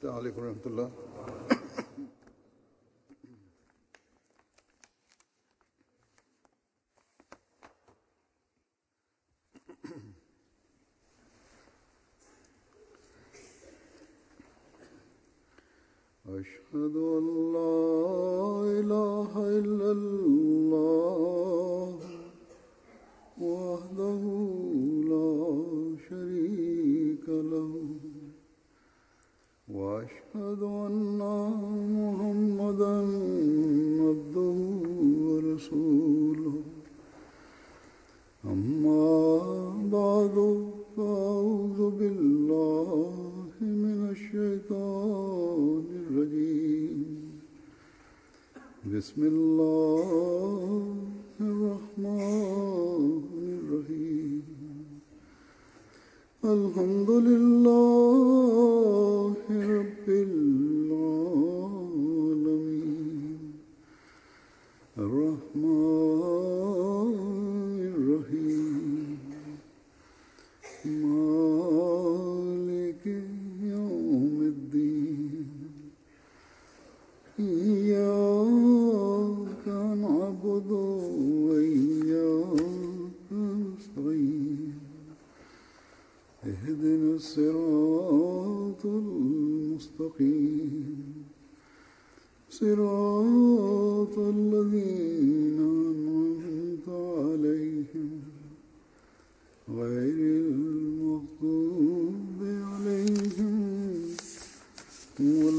السلام عليكم ورحمة الله أشهد أن لا إله إلا الله وحده لا شريك له وأشهد أن محمدا عبده ورسوله أما بعد فأعوذ بالله من الشيطان الرجيم بسم الله الرحمن الرحيم الحمد لله رب العالمين الرحمن الرحيم مالك يوم الدين إياك نعبد وإياك نستعين اهدنا الصراط المستقيم صراط الذين أنعمت عليهم غير المغضوب عليهم ولا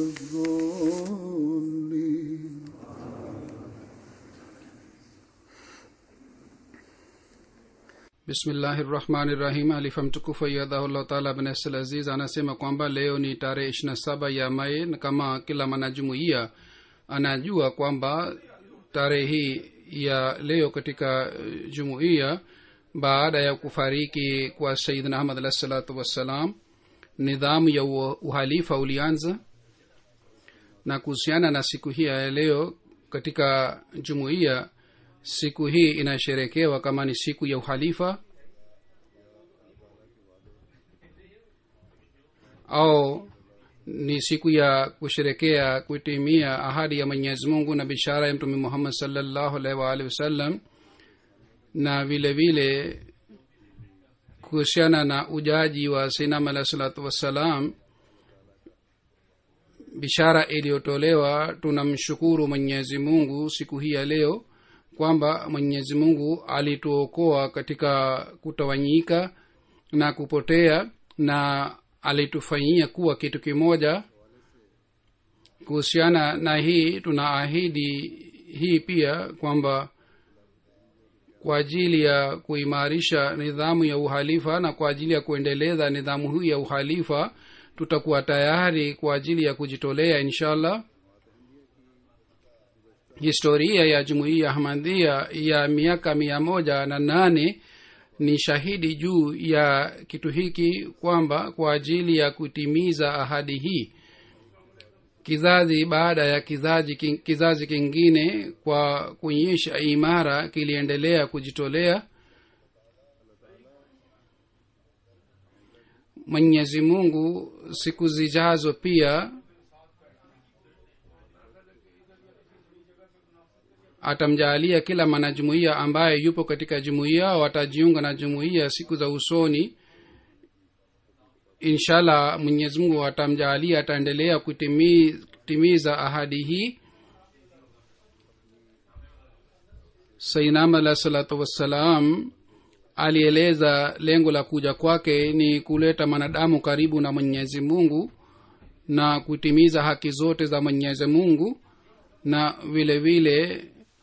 الضالين bismillahi rahmani rahim alifa mtukufu ayadhahullah taala bnasl aziz anasema kwamba leo ni tarehe ishirina saba ya mai na kama kila mwanajumuiya anajua kwamba tarehe hii ya leo katika eh, jumuiya baada ya kufariki kwa sayidina ahmad alah salatu wassalam nidhamu ya u- uhalifa ulianza na kuhusiana na siku hii ya leo katika jumuiya siku hii inasherekewa kama ni siku ya uhalifa au ni siku ya kusherekea kutimia ahadi ya mwenyezi mungu na bishara ya mtume muhammad salllahu alaihi waalihi wasallam na vile vile kuhusiana na ujaji wa sinam alahi salatu wassalam bishara iliyotolewa tunamshukuru mwenyezi mungu siku hii ya leo kwamba mwenyezi mungu alituokoa katika kutawanyika na kupotea na alitufanyia kuwa kitu kimoja kuhusiana na hii tunaahidi hii pia kwamba kwa ajili ya kuimarisha nidhamu ya uhalifa na kwa ajili ya kuendeleza nidhamu hii ya uhalifa tutakuwa tayari kwa ajili ya kujitolea inshallah historia ya jumuiya ahmadhia ya miaka mia moja na nane ni shahidi juu ya kitu hiki kwamba kwa ajili ya kutimiza ahadi hii kizazi baada ya kizazi, king- kizazi kingine kwa kuonyesha imara kiliendelea kujitolea mwenyezi mungu siku zijazo pia atamjaalia kila mwanajumuiya ambaye yupo katika jumuiya watajiunga na jumuiya siku za usoni inshallah mwenyezi mungu atamjaalia ataendelea kutimi- kutimiza ahadi hii sainam alah salatu wassalam alieleza lengo la kuja kwake ni kuleta mwanadamu karibu na mwenyezi mungu na kutimiza haki zote za mwenyezi mungu na vile vile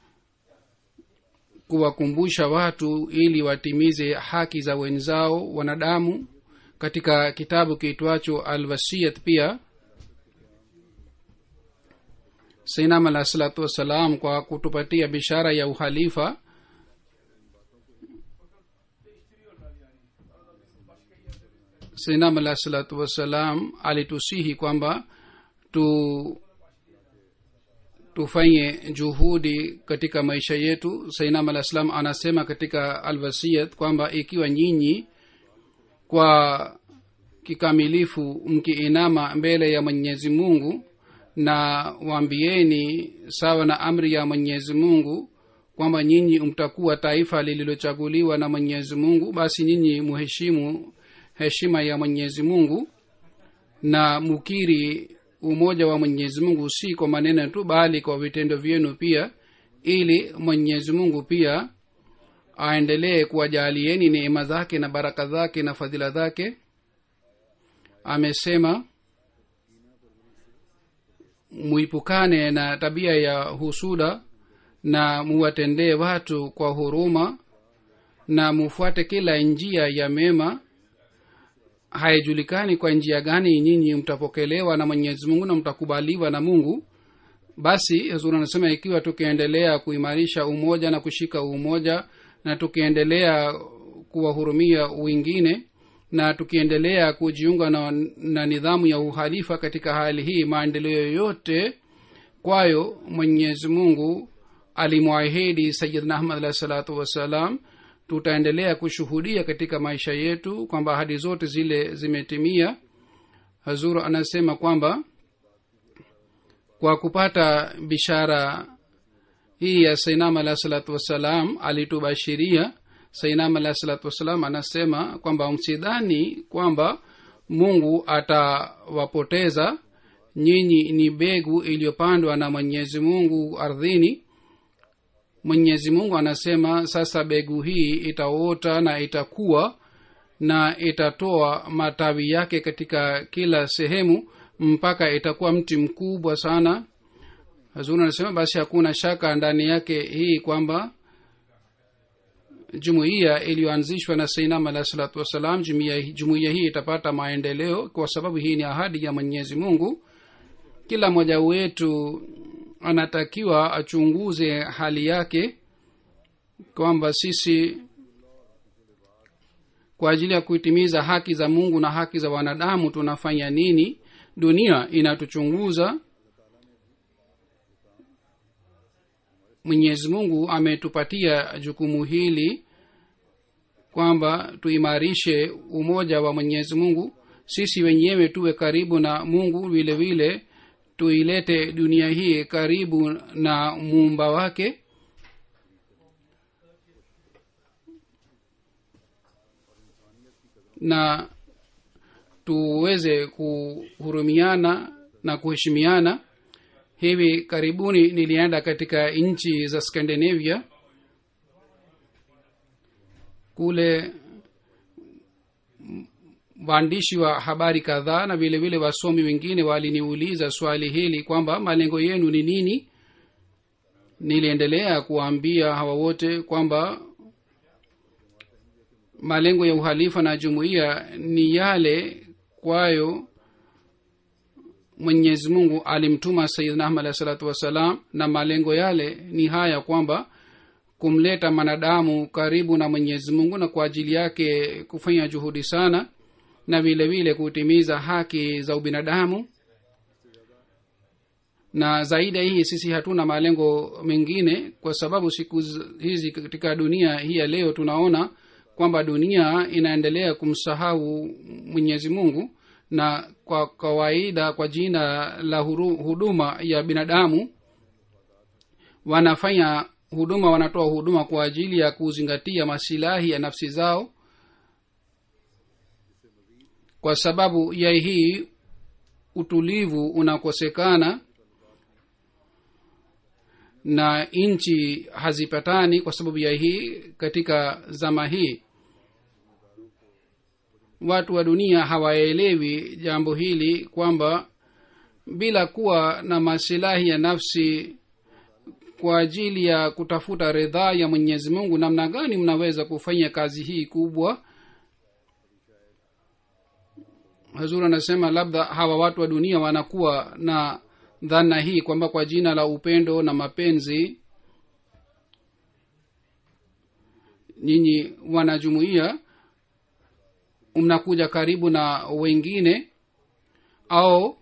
kuwakumbusha watu ili watimize haki za wenzao wanadamu katika kitabu kiitwacho alwasiyat pia sainam alah salatu wassalam kwa kutupatia bishara ya uhalifa sainam alah salatu wassalam alitusihi kwamba tu tufanye juhudi katika maisha yetu sainam alah salam anasema katika alwasiyat kwamba ikiwa nyinyi kwa kikamilifu mkiinama mbele ya mwenyezi mungu na waambieni sawa na amri ya mwenyezi mungu kwamba nyinyi mtakuwa taifa lililochaguliwa na mwenyezi mungu basi nyinyi muheshimu heshima ya mwenyezi mungu na mukiri umoja wa mwenyezi mungu si kwa maneno tu bali kwa vitendo vyenu pia ili mwenyezi mungu pia aendelee kuwajalieni neema zake na baraka zake na fadhila zake amesema muipukane na tabia ya husuda na muwatendee watu kwa huruma na mufuate kila njia ya mema haijulikani kwa njia gani nyinyi mtapokelewa na mwenyezi mungu na mtakubaliwa na mungu basi huzuri anasema ikiwa tukiendelea kuimarisha umoja na kushika umoja na tukiendelea kuwahurumia wengine na tukiendelea kujiunga na, na nidhamu ya uhalifa katika hali hii maendeleo yoyote kwayo mwenyezi mungu alimwahidi sayidna ahmad alahi salatu wassalam tutaendelea kushuhudia katika maisha yetu kwamba ahadi zote zile zimetimia hazuru anasema kwamba kwa kupata bishara hii ya sainam alahi salatu wassalam alitubashiria sainam alahi salatu wassalam anasema kwamba msidhani kwamba mungu atawapoteza nyinyi ni begu iliyopandwa na mwenyezi mungu ardhini mwenyezi mungu anasema sasa begu hii itaota na itakuwa na itatoa matawi yake katika kila sehemu mpaka itakuwa mti mkubwa sana hazuri anasema basi hakuna shaka ndani yake hii kwamba jumuiya iliyoanzishwa na sainam alahi salatu wassalam jumuiya hii itapata maendeleo kwa sababu hii ni ahadi ya mwenyezi mungu kila mmoja wetu anatakiwa achunguze hali yake kwamba sisi kwa ajili ya kuitimiza haki za mungu na haki za wanadamu tunafanya nini dunia inatuchunguza mwenyezi mungu ametupatia jukumu hili kwamba tuimarishe umoja wa mwenyezi mungu sisi wenyewe tuwe karibu na mungu vile vile tuilete dunia hii karibu na muumba wake na tuweze kuhurumiana na kuheshimiana hivi karibuni nilienda katika nchi za scandinavia kule waandishi wa habari kadhaa na vile vile wasomi wengine waliniuliza swali hili kwamba malengo yenu ni nini niliendelea kuwaambia hawa wote kwamba malengo ya uhalifa na jumuiya ni yale kwayo mwenyezi mungu alimtuma sayidna ahmad alahi salatu wassalam na malengo yale ni haya kwamba kumleta mwanadamu karibu na mwenyezi mungu na kwa ajili yake kufanya juhudi sana na vile vile kutimiza haki za ubinadamu na zaidi ya hii sisi hatuna malengo mengine kwa sababu siku hizi katika dunia hii ya leo tunaona kwamba dunia inaendelea kumsahau mwenyezi mungu na kwa kawaida kwa jina la huru, huduma ya binadamu wanafanya huduma wanatoa huduma kwa ajili ya kuzingatia masilahi ya nafsi zao kwa sababu ya hii utulivu unakosekana na nchi hazipatani kwa sababu ya hii katika zama hii watu wa dunia hawaelewi jambo hili kwamba bila kuwa na masilahi ya nafsi kwa ajili ya kutafuta ridhaa ya mwenyezi mungu namna gani mnaweza kufanya kazi hii kubwa hazur anasema labda hawa watu wa dunia wanakuwa na dhana hii kwamba kwa jina la upendo na mapenzi nyinyi wanajumuia mnakuja karibu na wengine au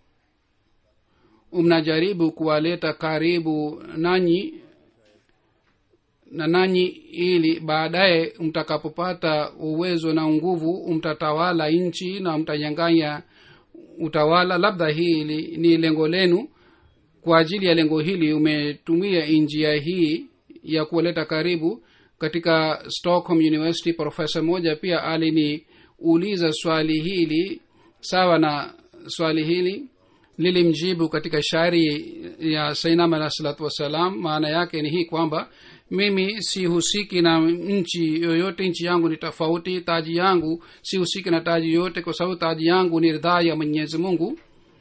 mnajaribu kuwaleta karibu nanyi na nanyi ili baadaye mtakapopata uwezo na nguvu mtatawala nchi na mtanyanganya utawala labda hili ni lengo lenu kwa ajili ya lengo hili umetumia njia hii ya kuwaleta karibu katika stockholm university profesa moja pia aliniuliza swali hili sawa na swali hili nilimjibu katika shairi ya sainam alah salatu wassalam maana yake ni hii kwamba mimi sihusiki na nchi yoyote nchi yangu ni tofauti taji yangu sihusiki na taji yoyote kwa sababu taji yangu ni ridhaa ya mwenyezi mungu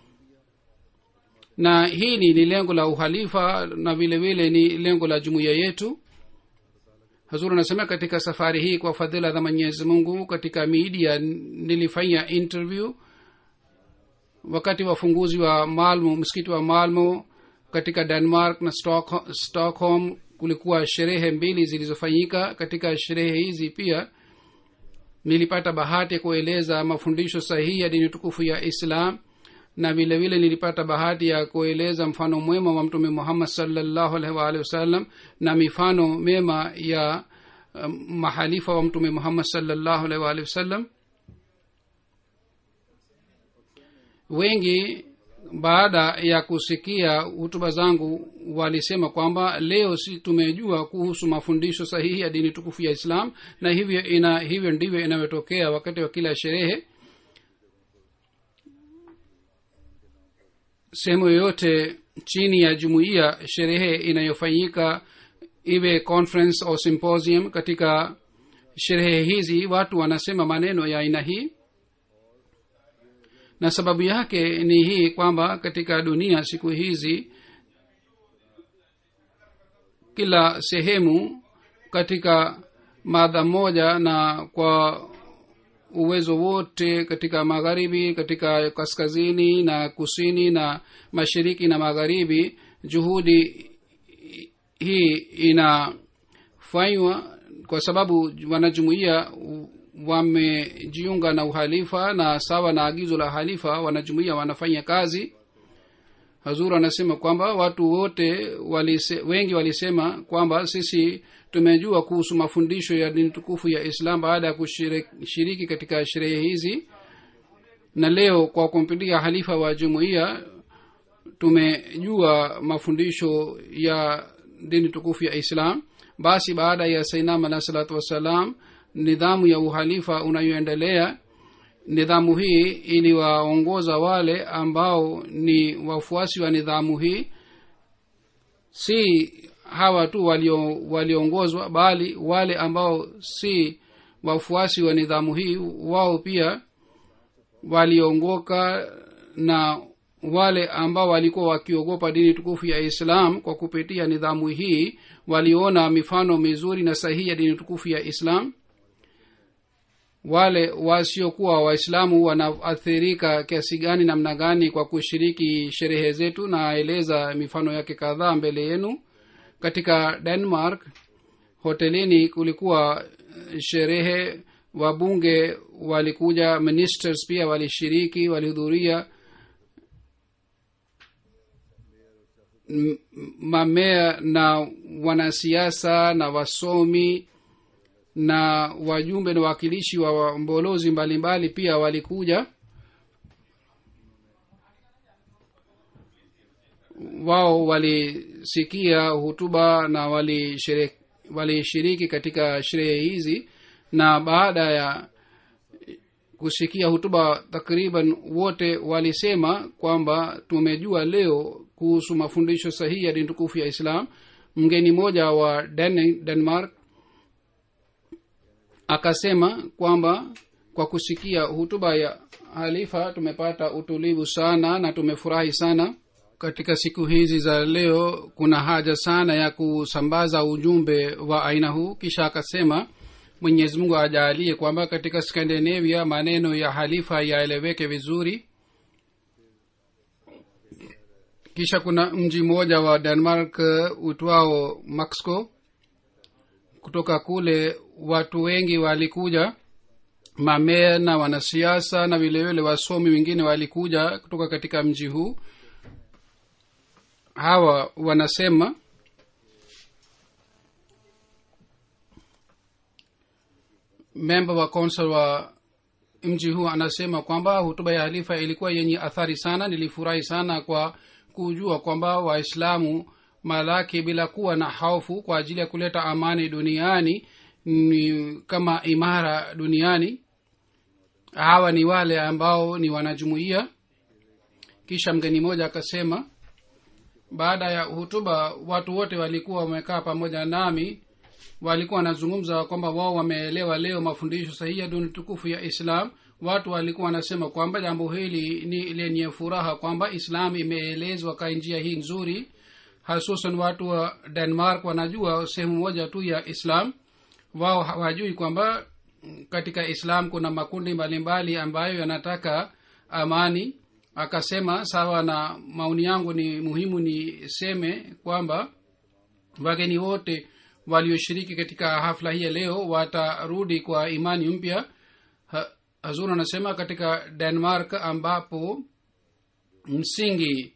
na hili ni lengo la uhalifa na vile vile ni lengo la jumuiya yetu hazur anasema katika safari hii kwa fadhila za mwenyezi mungu katika media nilifanya interview wakati wa ufunguzi wa malmo msikiti wa malmo katika denmark na Stock, stockholm kulikuwa sherehe mbili zilizofanyika katika sherehe hizi pia nilipata bahati ya kueleza mafundisho sahihi ya dini tukufu ya islam na vile vile nilipata bahati ya kueleza mfano mwema wa mtume muhammad salllahu alaihi waalihi wasallam na mifano mema ya um, mahalifa wa mtume muhammad salllahu alaihi waalihi wasallam wengi baada ya kusikia hutuba zangu walisema kwamba leo si tumejua kuhusu mafundisho sahihi ya dini tukufu ya islam na hivyo ina hivyo ndivyo inavyotokea wakati wa kila sherehe sehemu yoyote chini ya jumuiya sherehe inayofanyika iwe conference au symposium katika sherehe hizi watu wanasema maneno ya aina hii na sababu yake ni hii kwamba katika dunia siku hizi kila sehemu katika madha moja na kwa uwezo wote katika magharibi katika kaskazini na kusini na mashariki na magharibi juhudi hii inafanywa kwa sababu wanajumuia wamejiunga na uhalifa na sawa na agizo la halifa wanajumuia wanafanya kazi hazur anasema kwamba watu wote walise, wengi walisema kwamba sisi tumejua kuhusu mafundisho ya dini tukufu ya islam baada ya kushiriki katika sherehe hizi na leo kwa kumpitia halifa wa jumuiya tumejua mafundisho ya dini tukufu ya islam basi baada ya sainam alah salatu wassalam nidhamu ya uhalifa unayoendelea nidhamu hii iliwaongoza wale ambao ni wafuasi wa nidhamu hii si hawa tu waliongozwa walio bali wale ambao si wafuasi wa nidhamu hii wao pia waliongoka na wale ambao walikuwa wakiogopa dini tukufu ya islam kwa kupitia nidhamu hii waliona mifano mizuri na sahihi ya dini tukufu ya islam wale wasiokuwa waislamu wanaathirika kiasi gani namna gani kwa kushiriki sherehe zetu naeleza mifano yake kadhaa mbele yenu katika denmark hotelini kulikuwa sherehe wabunge walikuja ministers pia walishiriki walihudhuria mamea na wanasiasa na wasomi na wajumbe na wawakilishi wa mbolozi mbalimbali pia walikuja wao walisikia hutuba na walishiriki wali katika sherehe hizi na baada ya kusikia hutuba takriban wote walisema kwamba tumejua leo kuhusu mafundisho sahihi ya dini tukufu ya islam mgeni mmoja wa Den- denmark akasema kwamba kwa kusikia hutuba ya halifa tumepata utulivu sana na tumefurahi sana katika siku hizi za leo kuna haja sana ya kusambaza ujumbe wa aina huu kisha akasema mwenyezi mungu ajaalie kwamba katika skandinavia maneno ya halifa yaeleweke vizuri kisha kuna mji mmoja wa denmark uitwao maxco kutoka kule watu wengi walikuja mamea na wanasiasa na vilevile wasomi wengine walikuja kutoka katika mji huu hawa wanasema memba wa council wa mji huu anasema kwamba hutuba ya halifa ilikuwa yenye athari sana nilifurahi sana kwa kujua kwamba waislamu malaki bila kuwa na hofu kwa ajili ya kuleta amani duniani ni kama imara duniani hawa ni wale ambao ni wanajumuia kisha mgeni mmoja akasema baada ya hutuba watu wote walikuwa wamekaa pamoja nami walikuwa wanazungumza kwamba wao wameelewa leo mafundisho sahihi ya duni tukufu ya islam watu walikuwa wanasema kwamba jambo hili ni lenye furaha kwamba islam imeelezwa kwa njia hii nzuri hasusan watu wa denmark wanajua sehemu moja tu ya islam wao hawajui kwamba katika islam kuna makundi mbalimbali ambayo yanataka amani akasema sawa na maoni yangu ni muhimu niseme kwamba wageni wote walioshiriki katika hafla hii ya leo watarudi kwa imani mpya ha, hazur anasema katika denmark ambapo msingi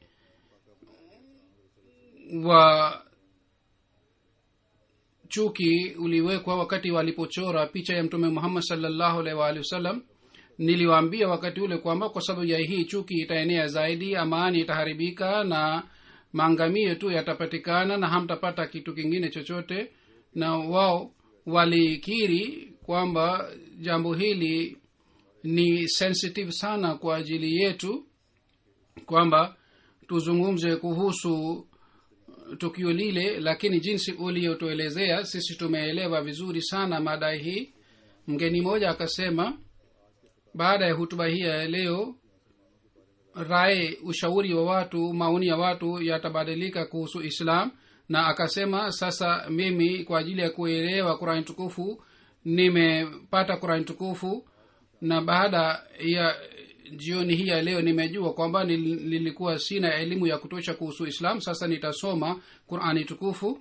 wa chuki uliwekwa wakati walipochora picha ya mtume muhammad salllahu alaihi waalihi wasallam niliwaambia wakati ule kwamba kwa sababu ya hii chuki itaenea zaidi amani itaharibika na maangamio tu yatapatikana na hamtapata kitu kingine chochote na wao walikiri kwamba jambo hili ni sensitive sana kwa ajili yetu kwamba tuzungumze kuhusu tukio lile lakini jinsi uliotuelezea sisi tumeelewa vizuri sana madai hii mgeni mmoja akasema baada ya hutuba hii ya leo rae ushauri wa watu maoni ya watu yatabadilika kuhusu islam na akasema sasa mimi kwa ajili ya kuelewa kurani tukufu nimepata kurani tukufu na baada ya jioni hii ya leo nimejua kwamba nilikuwa sina elimu ya kutosha kuhusu islam sasa nitasoma qurani tukufu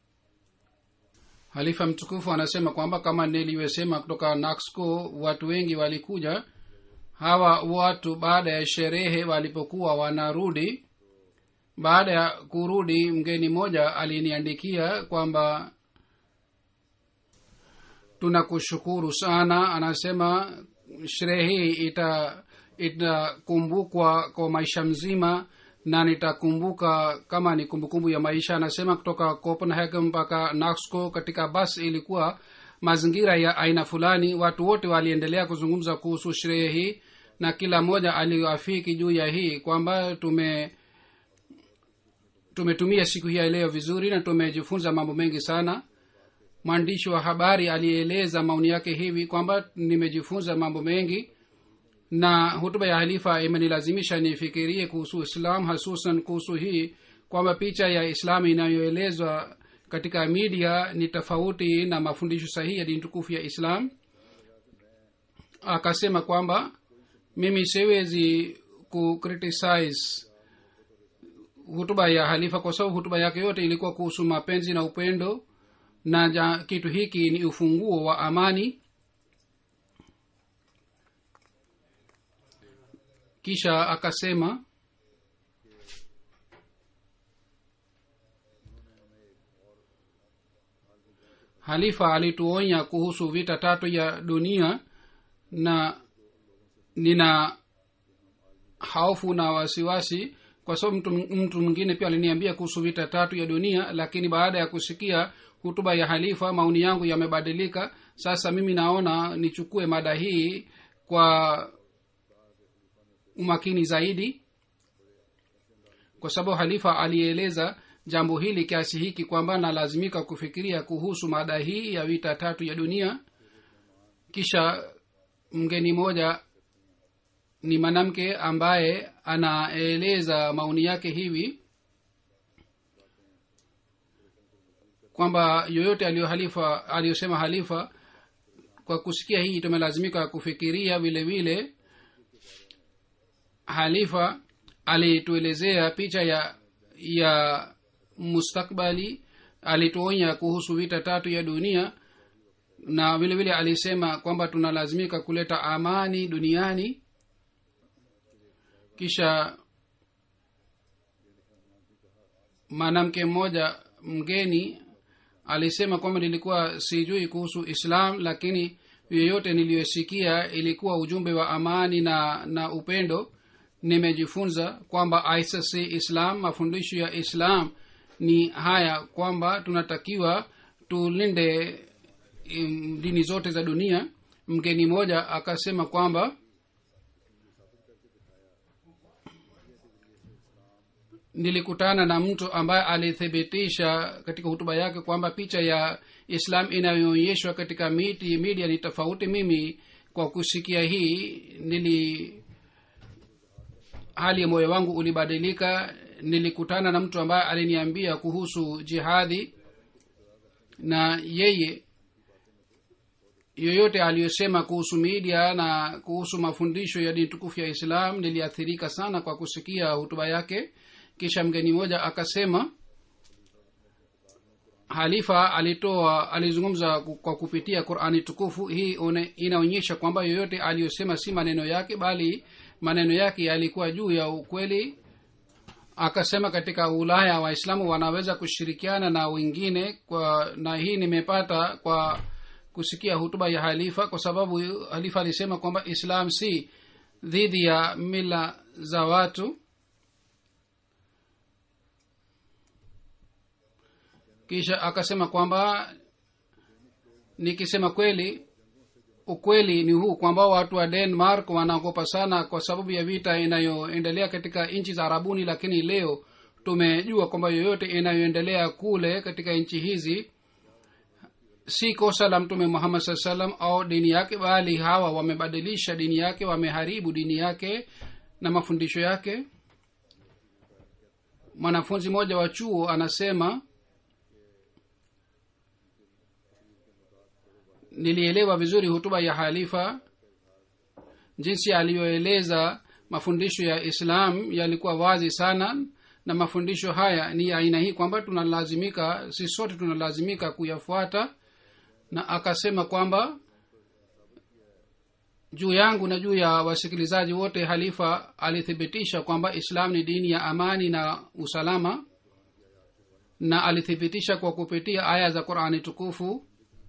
halifa mtukufu anasema kwamba kama nilivyosema kutoka naxco watu wengi walikuja hawa watu baada ya sherehe walipokuwa wanarudi baada ya kurudi mgeni mmoja aliniandikia kwamba tunakushukuru sana anasema sherehe hii ita itakumbukwa kwa maisha mzima na nitakumbuka kama ni kumbukumbu ya maisha anasema kutoka copenhagen mpaka naxco katika bas ilikuwa mazingira ya aina fulani watu wote waliendelea kuzungumza kuhusu sherehe hii na kila mmoja aliafiki juu ya hii kwamba tume tumetumia siku hii ya leo vizuri na tumejifunza mambo mengi sana mwandishi wa habari alieleza maoni yake hivi kwamba nimejifunza mambo mengi na hutuba ya halifa imenilazimisha nifikirie kuhusu islam hasusan kuhusu hii kwamba picha ya islam inayoelezwa katika media ni tofauti na mafundisho sahihi ya dini tukufu ya islam akasema kwamba mimi siwezi kucriticize hutuba ya halifa kwa sababu hutuba yake yote ilikuwa kuhusu mapenzi na upendo na ja, kitu hiki ni ufunguo wa amani kisha akasema halifa alituonya kuhusu vita tatu ya dunia na nina hofu na wasiwasi kwa sababu mtu, mtu mwingine pia aliniambia kuhusu vita tatu ya dunia lakini baada ya kusikia hutuba ya halifa maoni yangu yamebadilika sasa mimi naona nichukue mada hii kwa umakini zaidi kwa sababu halifa alieleza jambo hili kiasi hiki kwamba nalazimika kufikiria kuhusu mada hii ya vita tatu ya dunia kisha mgeni mmoja ni mwanamke ambaye anaeleza maoni yake hivi kwamba yoyote aliyo halifa aliyosema halifa kwa kusikia hii tumelazimika kufikiria vile vile halifa alituelezea picha ya ya mustakbali alituonya kuhusu vita tatu ya dunia na vile vile alisema kwamba tunalazimika kuleta amani duniani kisha mwanamke mmoja mgeni alisema kwamba nilikuwa sijui kuhusu islam lakini yoyote niliyosikia ilikuwa ujumbe wa amani na na upendo nimejifunza kwamba icc islam mafundisho ya islam ni haya kwamba tunatakiwa tulinde um, dini zote za dunia mgeni mmoja akasema kwamba nilikutana na mtu ambaye alithibitisha katika hutuba yake kwamba picha ya islam inayoonyeshwa katika miti media ni tofauti mimi kwa kusikia hii nili hali ya moyo wangu ulibadilika nilikutana na mtu ambaye aliniambia kuhusu jihadhi na yeye yoyote aliyosema kuhusu media na kuhusu mafundisho ya dini tukufu ya islam niliathirika sana kwa kusikia hutuba yake kisha mgeni mmoja akasema halifa alitoa alizungumza kwa kupitia qurani tukufu hii one, inaonyesha kwamba yoyote aliyosema si maneno yake bali maneno yake yalikuwa juu ya ukweli akasema katika ulaya waislamu wanaweza kushirikiana na wengine kwa na hii nimepata kwa kusikia hutuba ya halifa kwa sababu halifa alisema kwamba islam si dhidi ya mila za watu kisha akasema kwamba nikisema kweli ukweli ni huu kwamba watu wa denmark wanaogopa sana kwa sababu ya vita inayoendelea katika nchi za arabuni lakini leo tumejua kwamba yoyote inayoendelea kule katika nchi hizi si kosa la mtume muhammad saa salam au dini yake bali hawa wamebadilisha dini yake wameharibu dini yake na mafundisho yake mwanafunzi mmoja wa chuo anasema nilielewa vizuri hutuba ya halifa jinsi aliyoeleza mafundisho ya islam yalikuwa wazi sana na mafundisho haya ni aina hii kwamba tunalazimika si sote tunalazimika kuyafuata na akasema kwamba juu yangu na juu ya wasikilizaji wote halifa alithibitisha kwamba islam ni dini ya amani na usalama na alithibitisha kwa kupitia aya za qurani tukufu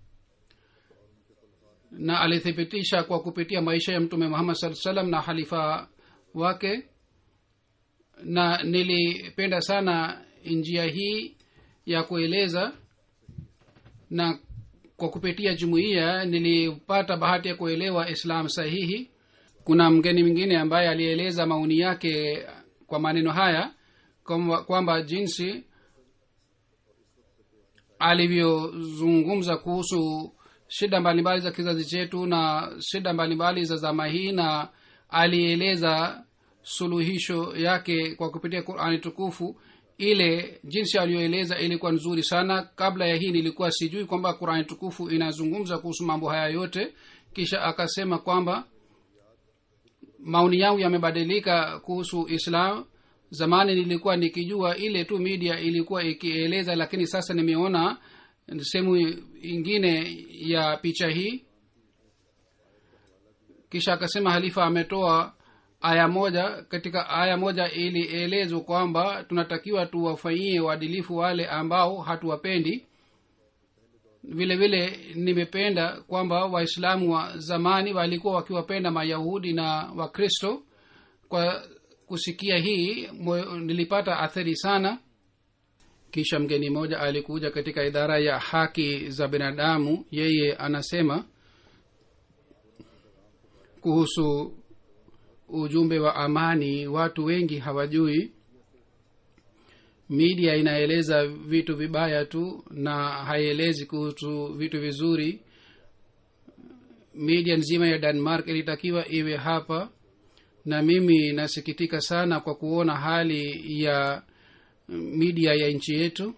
na alithibitisha kwa kupitia maisha ya mtume muhammad saa salam na halifa wake na nilipenda sana njia hii ya kueleza na kwa kupitia jumuiya nilipata bahati ya kuelewa islam sahihi kuna mgeni mwingine ambaye alieleza maoni yake kwa maneno haya kwamba, kwamba jinsi alivyozungumza kuhusu shida mbalimbali za kizazi chetu na shida mbalimbali za zama hii na alieleza suluhisho yake kwa kupitia qurani tukufu ile jinsi aliyoeleza ilikuwa nzuri sana kabla ya hii nilikuwa sijui kwamba qurani tukufu inazungumza kuhusu mambo haya yote kisha akasema kwamba maoni yangu yamebadilika kuhusu islam zamani nilikuwa nikijua ile tu media ilikuwa ikieleza lakini sasa nimeona sehemu ingine ya picha hii kisha akasema halifa ametoa aya moja katika aya moja ilielezwa kwamba tunatakiwa tuwafanyie uadilifu wale ambao hatuwapendi vile vile nimependa kwamba waislamu wa zamani walikuwa wakiwapenda mayahudi na wakristo kwa kusikia hii nilipata athari sana kisha mgeni mmoja alikuja katika idara ya haki za binadamu yeye anasema kuhusu ujumbe wa amani watu wengi hawajui media inaeleza vitu vibaya tu na haielezi kuhusu vitu vizuri media nzima ya denmark ilitakiwa iwe hapa na mimi nasikitika sana kwa kuona hali ya media ya nchi yetu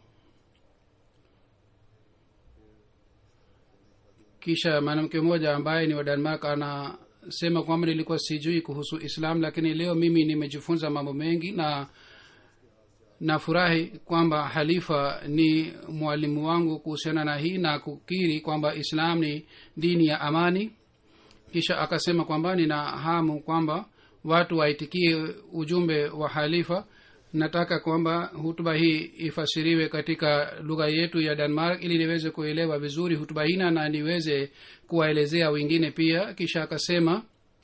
kisha mwanamke mmoja ambaye ni wa denmark anasema kwamba nilikuwa sijui kuhusu islam lakini leo mimi nimejifunza mambo mengi na nafurahi kwamba halifa ni mwalimu wangu kuhusiana na hii na kukiri kwamba islam ni dini ya amani kisha akasema kwamba nina hamu kwamba watu waitikie ujumbe wa halifa nataka kwamba hutuba hii ifasiriwe katika lugha yetu ya denmark ili niweze kuelewa vizuri hutuba hina na niweze kuwaelezea wengine pia kisha akasema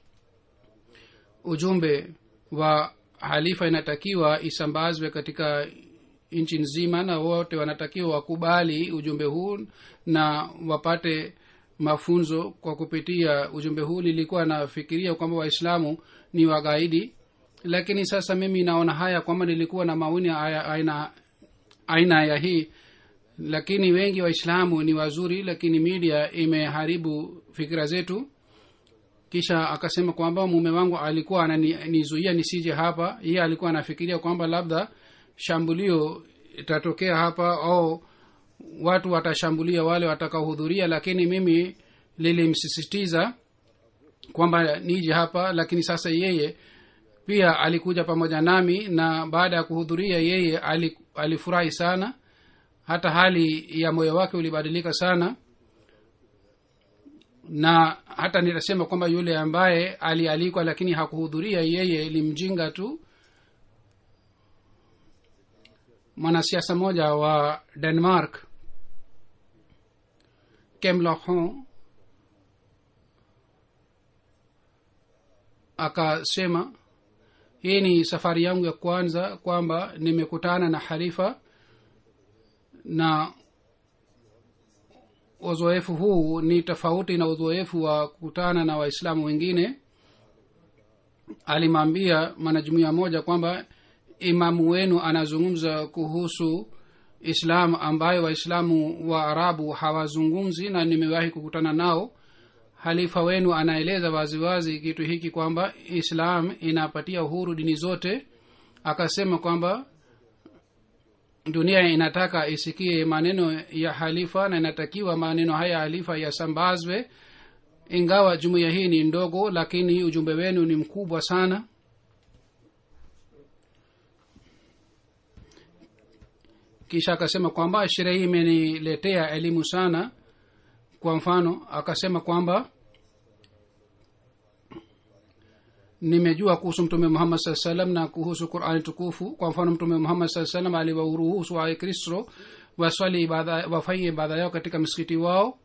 ujumbe wa halifa inatakiwa isambazwe katika nchi nzima na wote wanatakiwa wakubali ujumbe huu na wapate mafunzo kwa kupitia ujumbe huu nilikuwa nafikiria kwamba waislamu ni wagaidi lakini sasa mimi naona haya kwamba nilikuwa na maoni aya- aina aina ya hii lakini wengi waislamu ni wazuri lakini media imeharibu fikira zetu kisha akasema kwamba mume wangu alikuwa ananizuia nisije hapa yeye alikuwa anafikiria kwamba labda shambulio itatokea hapa au watu watashambulia wale watakaohudhuria lakini mimi lilimsisitiza kwamba nije hapa lakini sasa yeye pia alikuja pamoja nami na baada ya kuhudhuria yeye ali- alifurahi sana hata hali ya moyo wake ulibadilika sana na hata nitasema kwamba yule ambaye alialikwa lakini hakuhudhuria yeye limjinga tu mwanasiasa mmoja wa denmark kemlohon akasema hii ni safari yangu ya kwanza kwamba nimekutana na halifa na uzoefu huu ni tofauti na uzoefu wa kukutana na waislamu wengine alimwambia mwanajumuia moja kwamba imamu wenu anazungumza kuhusu islam ambayo waislamu wa arabu hawazungumzi na nimewahi kukutana nao halifa wenu anaeleza waziwazi kitu hiki kwamba islam inapatia uhuru dini zote akasema kwamba dunia inataka isikie maneno ya halifa na inatakiwa maneno haya ya halifa yasambazwe ingawa jumuiya hii ni ndogo lakini ujumbe wenu ni mkubwa sana kisha akasema kwamba sherehe hii imeniletea elimu sana kwa mfano akasema kwamba nimejua kuhusu mtume muhammad saa salam na kuhusu qurani tukufu kwa mfano mtume muhammad saa salam aliwaruhusu wakristo waswali ibada wafanye ibada yao katika msikiti wao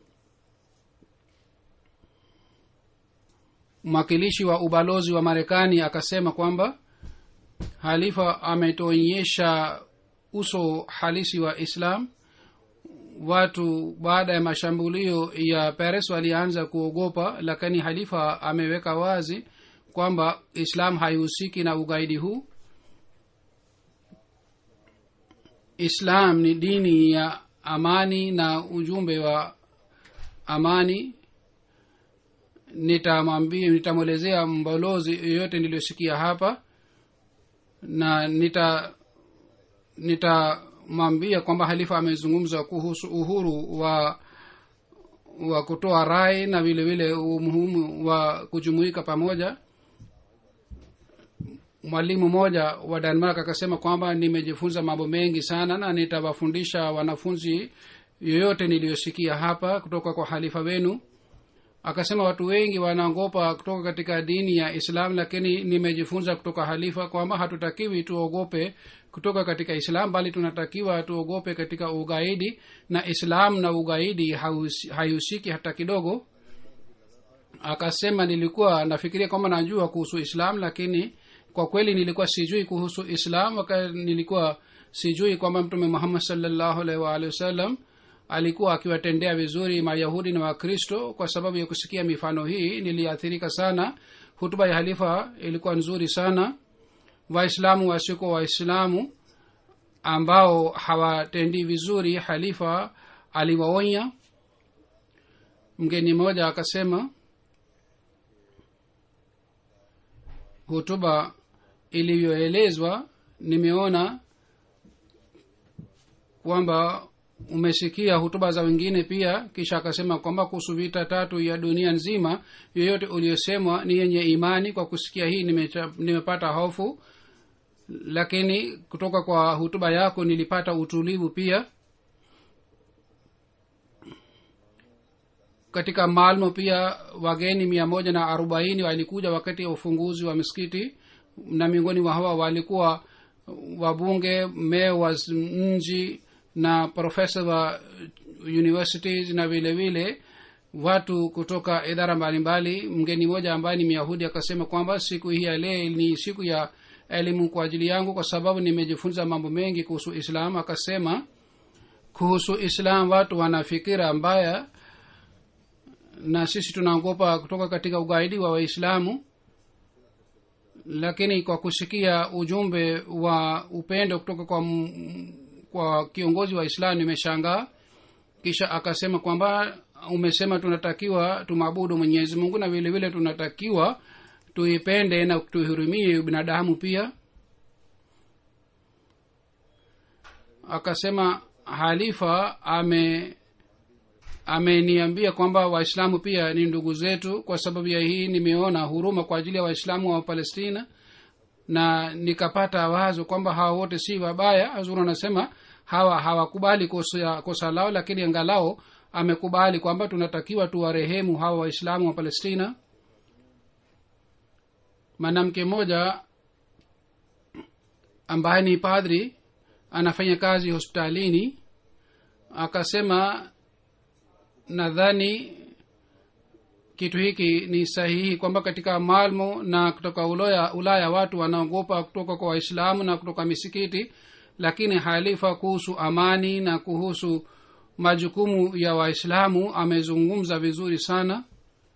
mwakilishi wa ubalozi wa marekani akasema kwamba halifa ametuonyesha uso halisi wa islam watu baada ya mashambulio ya paris walianza kuogopa lakini halifa ameweka wazi kwamba islam haihusiki na ugaidi huu islam ni dini ya amani na ujumbe wa amani nitamwambia nitamwelezea mbalozi yoyote niliyosikia hapa na nita nitamwambia kwamba halifa amezungumza kuhusu uhuru wa wa kutoa rai na vile vile umuhimu wa kujumuika pamoja mwalimu mmoja wa denmark akasema kwamba nimejifunza mambo mengi sana na nitawafundisha wanafunzi yoyote niliyosikia hapa kutoka kwa halifa wenu akasema watu wengi wanaogopa kutoka katika dini ya islam lakini nimejifunza kutoka halifa kwamba hatutakiwi tuogope kutoka katika islam bali tunatakiwa tuogope katika ugaidi na islam na ugaidi haihusiki hata kidogo akasema nilikuwa nafikiria kwamba najua kuhusu islam lakini kwa kweli nilikuwa sijui kuhusu islam waka nilikuwa sijui kwamba mtume muhammad salllahu alaihi waalihi wasallam alikuwa akiwatendea vizuri mayahudi na wakristo kwa sababu ya kusikia mifano hii niliathirika sana hutuba ya halifa ilikuwa nzuri sana waislamu wasiko waislamu ambao hawatendi vizuri halifa aliwaonya mgeni mmoja akasema hutuba ilivyoelezwa nimeona kwamba umesikia hutuba za wengine pia kisha akasema kwamba kuhusu vita tatu ya dunia nzima yoyote uliosemwa ni yenye imani kwa kusikia hii nimecha, nimepata hofu lakini kutoka kwa hutuba yako nilipata utulivu pia katika malmo pia wageni mia moja na arobaini walikuja wakati wa ufunguzi wa misikiti na miongoni mwa hawa walikuwa wabunge meya wa mji na profesa wa universities na vile vile watu kutoka idara mbalimbali mgeni mmoja ambaye ni myahudi akasema kwamba siku hii ya leo ni siku ya elimu kwa ajili yangu kwa sababu nimejifunza mambo mengi kuhusu islam akasema kuhusu islam watu wana fikira mbaya na sisi tunaogopa kutoka katika ugaidi wa waislamu lakini kwa kusikia ujumbe wa upendo kutoka kwa, m- kwa kiongozi wa islam nimeshangaa kisha akasema kwamba umesema tunatakiwa tumwabudu mwenyezi mungu na vile vile tunatakiwa tuipende na tuhurumie binadamu pia akasema halifa ame ameniambia kwamba waislamu pia ni ndugu zetu kwa sababu ya hii nimeona huruma kwa ajili ya waislamu wa palestina na nikapata wazo kwamba hawa wote si wabaya hazur anasema hawa hawakubali kosa, kosa lao lakini angalao amekubali kwamba tunatakiwa tuwarehemu hawa waislamu wa palestina mwanamke mmoja ambaye ni padri anafanya kazi hospitalini akasema nadhani kitu hiki ni sahihi kwamba katika malmo na kutoka ulaya, ulaya watu wanaogopa kutoka kwa waislamu na kutoka misikiti lakini halifa kuhusu amani na kuhusu majukumu ya waislamu amezungumza vizuri sana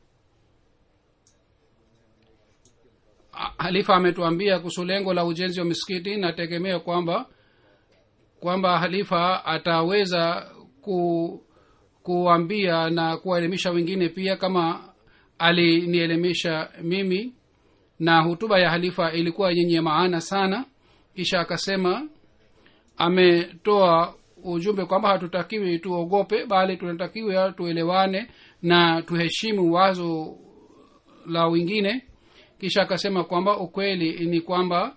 halifa ametuambia kuhusu lengo la ujenzi wa misikiti nategemea kwamba kwamba halifa ataweza ku kuambia na kuwaelimisha wengine pia kama alinielimisha mimi na hutuba ya halifa ilikuwa yenye maana sana kisha akasema ametoa ujumbe kwamba hatutakiwi tuogope bali tunatakiwa tuelewane na tuheshimu wazo la wengine kisha akasema kwamba ukweli ni kwamba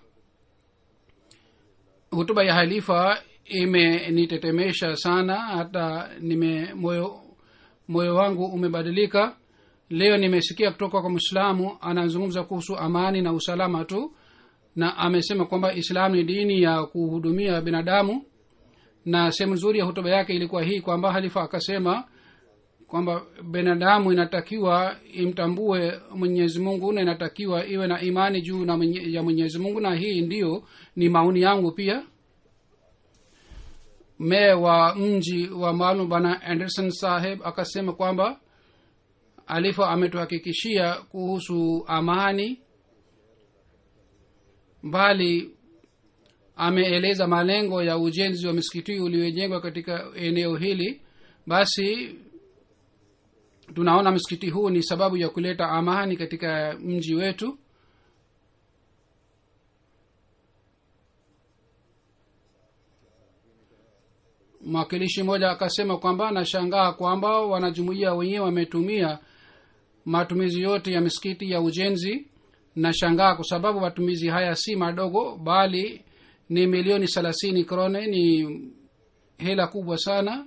hutuba ya halifa imenitetemesha sana hata nime moyo moyo wangu umebadilika leo nimesikia kutoka kwa mwislamu anazungumza kuhusu amani na usalama tu na amesema kwamba islam ni dini ya kuhudumia binadamu na sehemu nzuri ya hutuba yake ilikuwa hii kwamba halifa akasema kwamba binadamu inatakiwa imtambue mwenyezi mungu na inatakiwa iwe na imani juu na mwenye, ya mwenyezi mungu na hii ndiyo ni maoni yangu pia meya wa mji wa maalum bwana anderson saheb akasema kwamba alifa ametuhakikishia kuhusu amani bali ameeleza malengo ya ujenzi wa misikiti uliojengwa katika eneo hili basi tunaona msikiti huu ni sababu ya kuleta amani katika mji wetu mwakilishi mmoja akasema kwamba anashangaa kwamba wanajumuia wenyewe wametumia matumizi yote ya misikiti ya ujenzi nashangaa kwa sababu matumizi haya si madogo bali ni milioni thelathini krone ni hela kubwa sana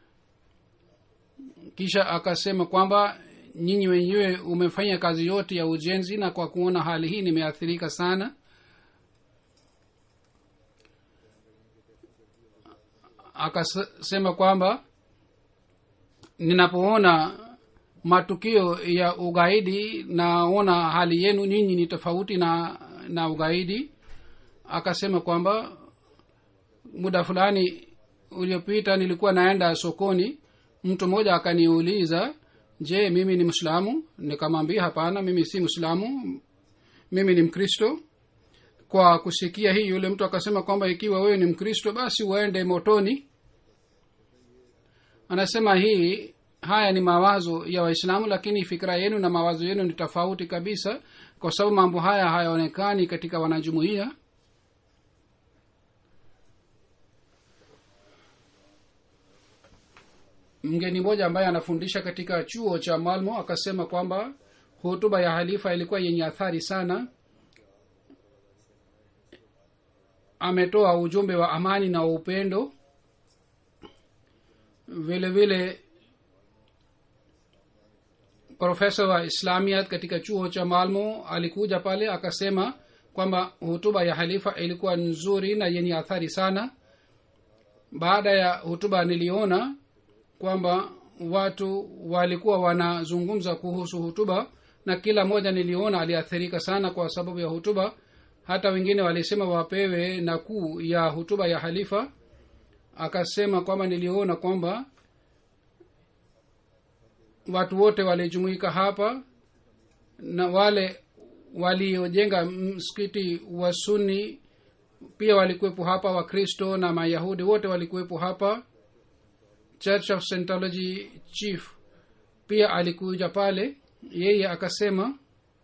kisha akasema kwamba nyinyi wenyewe umefanya kazi yote ya ujenzi na kwa kuona hali hii nimeathirika sana akasema kwamba ninapoona matukio ya ugaidi naona hali yenu nyinyi ni tofauti na na ugaidi akasema kwamba muda fulani uliopita nilikuwa naenda sokoni mtu mmoja akaniuliza je mimi ni mwislamu nikamwambia hapana mimi si mwislamu mimi ni mkristo kwa kusikia hii yule mtu akasema kwamba ikiwa wewe ni mkristo basi uende motoni anasema hii haya ni mawazo ya waislamu lakini fikira yenu na mawazo yenu ni tofauti kabisa kwa sababu mambo haya hayaonekani katika wanajumuia mgeni mmoja ambaye anafundisha katika chuo cha malmo akasema kwamba hotuba ya halifa ilikuwa yenye athari sana ametoa ujumbe wa amani na upendo vile vile profesa wa islamiat katika chuo cha malmo alikuja pale akasema kwamba hutuba ya halifa ilikuwa nzuri na yenye athari sana baada ya hutuba niliona kwamba watu walikuwa wanazungumza kuhusu hutuba na kila mmoja niliona aliathirika sana kwa sababu ya hutuba hata wengine walisema wapewe nakuu ya hutuba ya halifa akasema kwamba niliona kwamba watu wote walijumuika hapa na wale waliojenga msikiti wa suni pia walikuwepo hapa wakristo na mayahudi wote walikuwepo hapa church of scientology chief pia alikuja pale yeye akasema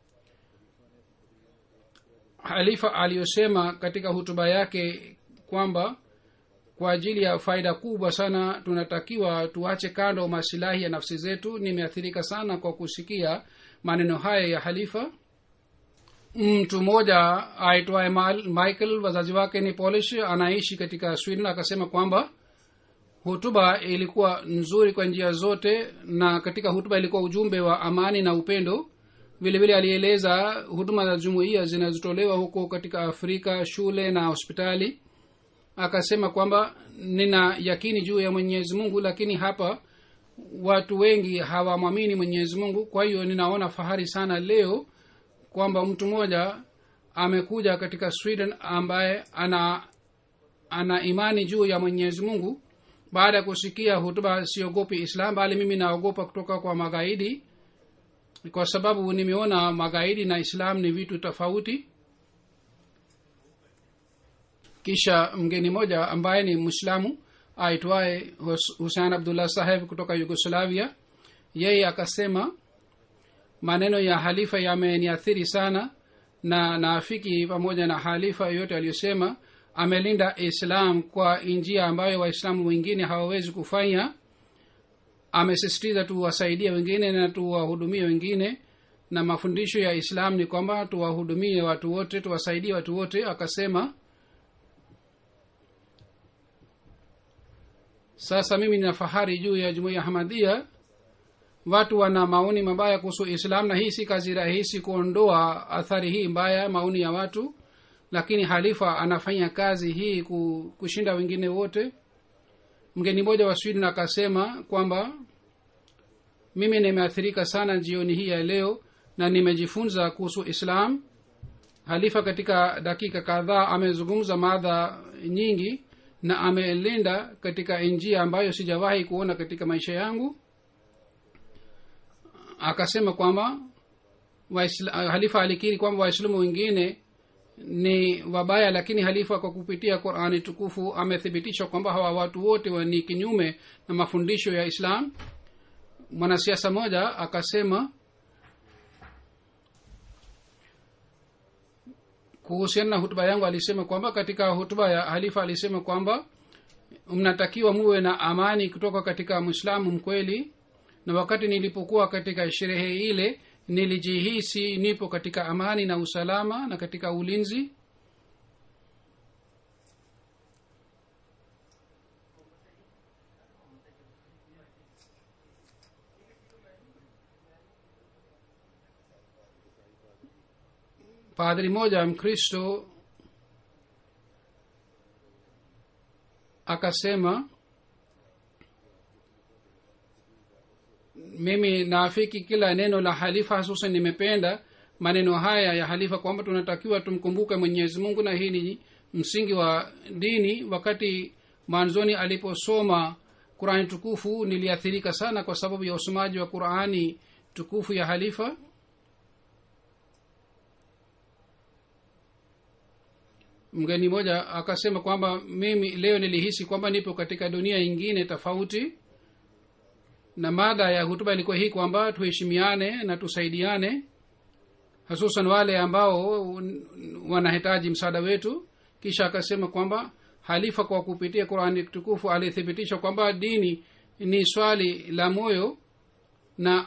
halifa aliyosema katika hutuba yake kwamba kwa ajili ya faida kubwa sana tunatakiwa tuache kando masilahi ya nafsi zetu nimeathirika sana kwa kusikia maneno haya ya halifa mtu mmoja aitwaye michael wazazi wake ni polish anaishi katika sweden akasema kwamba hutuba ilikuwa nzuri kwa njia zote na katika hutuba ilikuwa ujumbe wa amani na upendo vile vile alieleza huduma za jumuiya zinazotolewa huko katika afrika shule na hospitali akasema kwamba nina yakini juu ya mwenyezi mungu lakini hapa watu wengi hawamwamini mwenyezi mungu kwa hiyo ninaona fahari sana leo kwamba mtu mmoja amekuja katika sweden ambaye ana ana imani juu ya mwenyezi mungu baada ya kusikia hutuba siogopi islam bali mimi naogopa kutoka kwa magaidi kwa sababu nimeona magaidi na islam ni vitu tofauti kisha mgeni moja ambaye ni mwislamu aitwaye husein abdullah saheb kutoka yugoslavia yeye akasema maneno ya halifa yameniathiri sana na naafiki pamoja na halifa yoyote aliyosema amelinda islam kwa njia ambayo waislamu wengine hawawezi kufanya amesisitiza tuwasaidie wengine na tuwahudumie wengine na mafundisho ya islam ni kwamba tuwahudumie watu wote tuwasaidie watu wote akasema sasa mimi nina fahari juu ya jumuiya hamadia watu wana maoni mabaya kuhusu islam na hii si kazi rahisi kuondoa athari hii mbaya maoni ya watu lakini halifa anafanya kazi hii kushinda wengine wote mgeni mmoja wa sweden akasema kwamba mimi nimeathirika sana jioni hii ya leo na nimejifunza kuhusu islam halifa katika dakika kadhaa amezungumza madha nyingi na amelinda katika njia ambayo sijawahi kuona katika maisha yangu akasema kwamba halifa alikiri kwamba waislamu wengine ni wabaya lakini halifa kwa kupitia qurani tukufu amethibitisha kwamba hawa watu wote ni kinyume na mafundisho ya islam mwanasiasa moja akasema kuhusiana na hutuba yangu alisema kwamba katika hutuba ya halifa alisema kwamba mnatakiwa muwe na amani kutoka katika mwislamu mkweli na wakati nilipokuwa katika sherehe ile nilijihisi nipo katika amani na usalama na katika ulinzi padri moja mkristo akasema mimi naafiki kila neno la halifa hasusan nimependa maneno haya ya halifa kwamba tunatakiwa tumkumbuke mwenyezi mungu na hii ni msingi wa dini wakati mwanzoni aliposoma qurani tukufu niliathirika sana kwa sababu ya usomaji wa qurani tukufu ya halifa mgeni mmoja akasema kwamba mimi leo nilihisi kwamba nipo katika dunia ingine tofauti na mada ya hutuba ilikuwa hii kwamba tuheshimiane na tusaidiane hususan wale ambao wanahitaji msaada wetu kisha akasema kwamba halifa kwa kupitia qurani tukufu alithibitisha kwamba dini ni swali la moyo na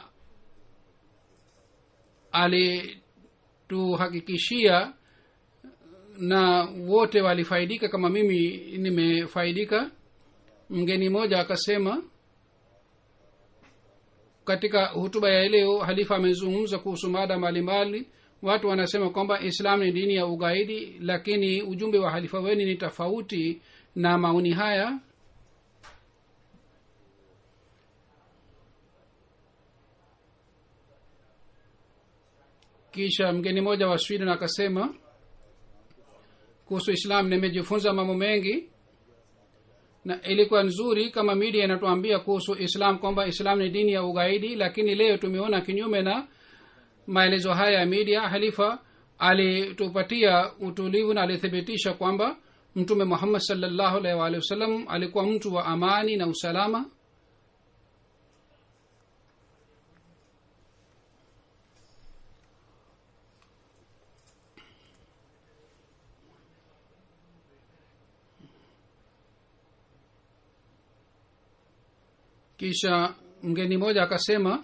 alituhakikishia na wote walifaidika kama mimi nimefaidika mgeni mmoja akasema katika hutuba ya leo halifa amezungumza kuhusu mada mbalimbali watu wanasema kwamba islam ni dini ya ugaidi lakini ujumbe wa halifa weni ni tofauti na maoni haya kisha mgeni mmoja wa sweden akasema kuhusu islam nimejifunza mambo mengi na ilikuwa nzuri kama media inatuambia kuhusu islam kwamba islam ni dini ya ugaidi lakini leo tumeona kinyume na maelezo haya ya media halifa alitupatia utulivu na alithibitisha kwamba mtume muhammad salllahu alaihi waalihi wasallam alikuwa mtu wa amani na usalama kisha mgeni mmoja akasema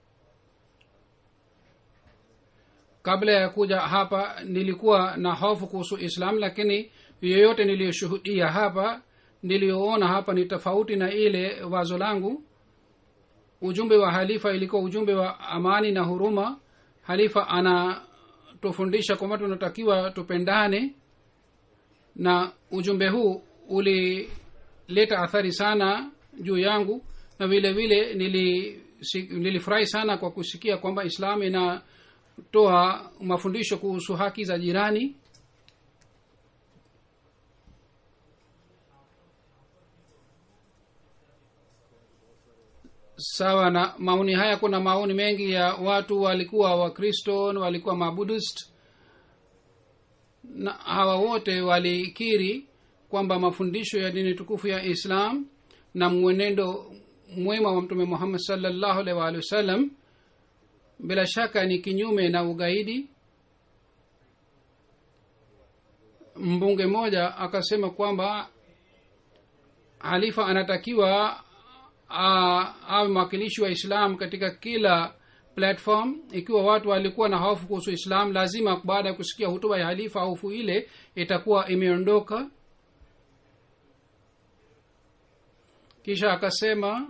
kabla ya kuja hapa nilikuwa na hofu kuhusu islam lakini yoyote niliyoshuhudia hapa niliyoona hapa ni tofauti na ile wazo langu ujumbe wa halifa ilikuwa ujumbe wa amani na huruma halifa anatufundisha kwamba tunatakiwa tupendane na ujumbe huu ulileta athari sana juu yangu na vile vile nili nilifurahi sana kwa kusikia kwamba islam inatoa mafundisho kuhusu haki za jirani sawa na maoni haya kuna maoni mengi ya watu walikuwa wakristo walikuwa mabudist na hawa wote walikiri kwamba mafundisho ya dini tukufu ya islam na mwenendo mwema wa mtume muhammad salllahu alaihi waalihi wasallam bila shaka ni kinyume na ugaidi mbunge mmoja akasema kwamba halifa anatakiwa awe mwakilishi wa islam katika kila platform ikiwa watu walikuwa na hofu kuhusu islam lazima baada ya kusikia hutuba ya halifa hofu ile itakuwa imeondoka kisha akasema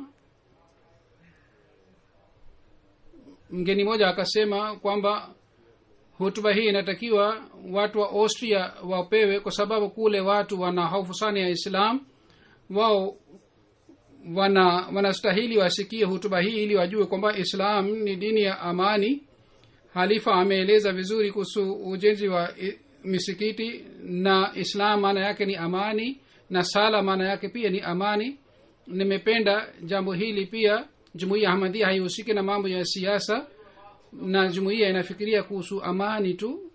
mgeni mmoja akasema kwamba hutuba hii inatakiwa watu wa austria wapewe kwa sababu kule watu wana hofu sana ya islam wao wana wanastahili wasikie hutuba hii ili wajue kwamba islam ni dini ya amani halifa ameeleza vizuri kuhusu ujenzi wa misikiti na islam maana yake ni amani na sala maana yake pia ni amani nimependa jambo hili pia jumuiya ahmadia haihusiki na mambo ya siasa na jumuiya inafikiria kuhusu amani tu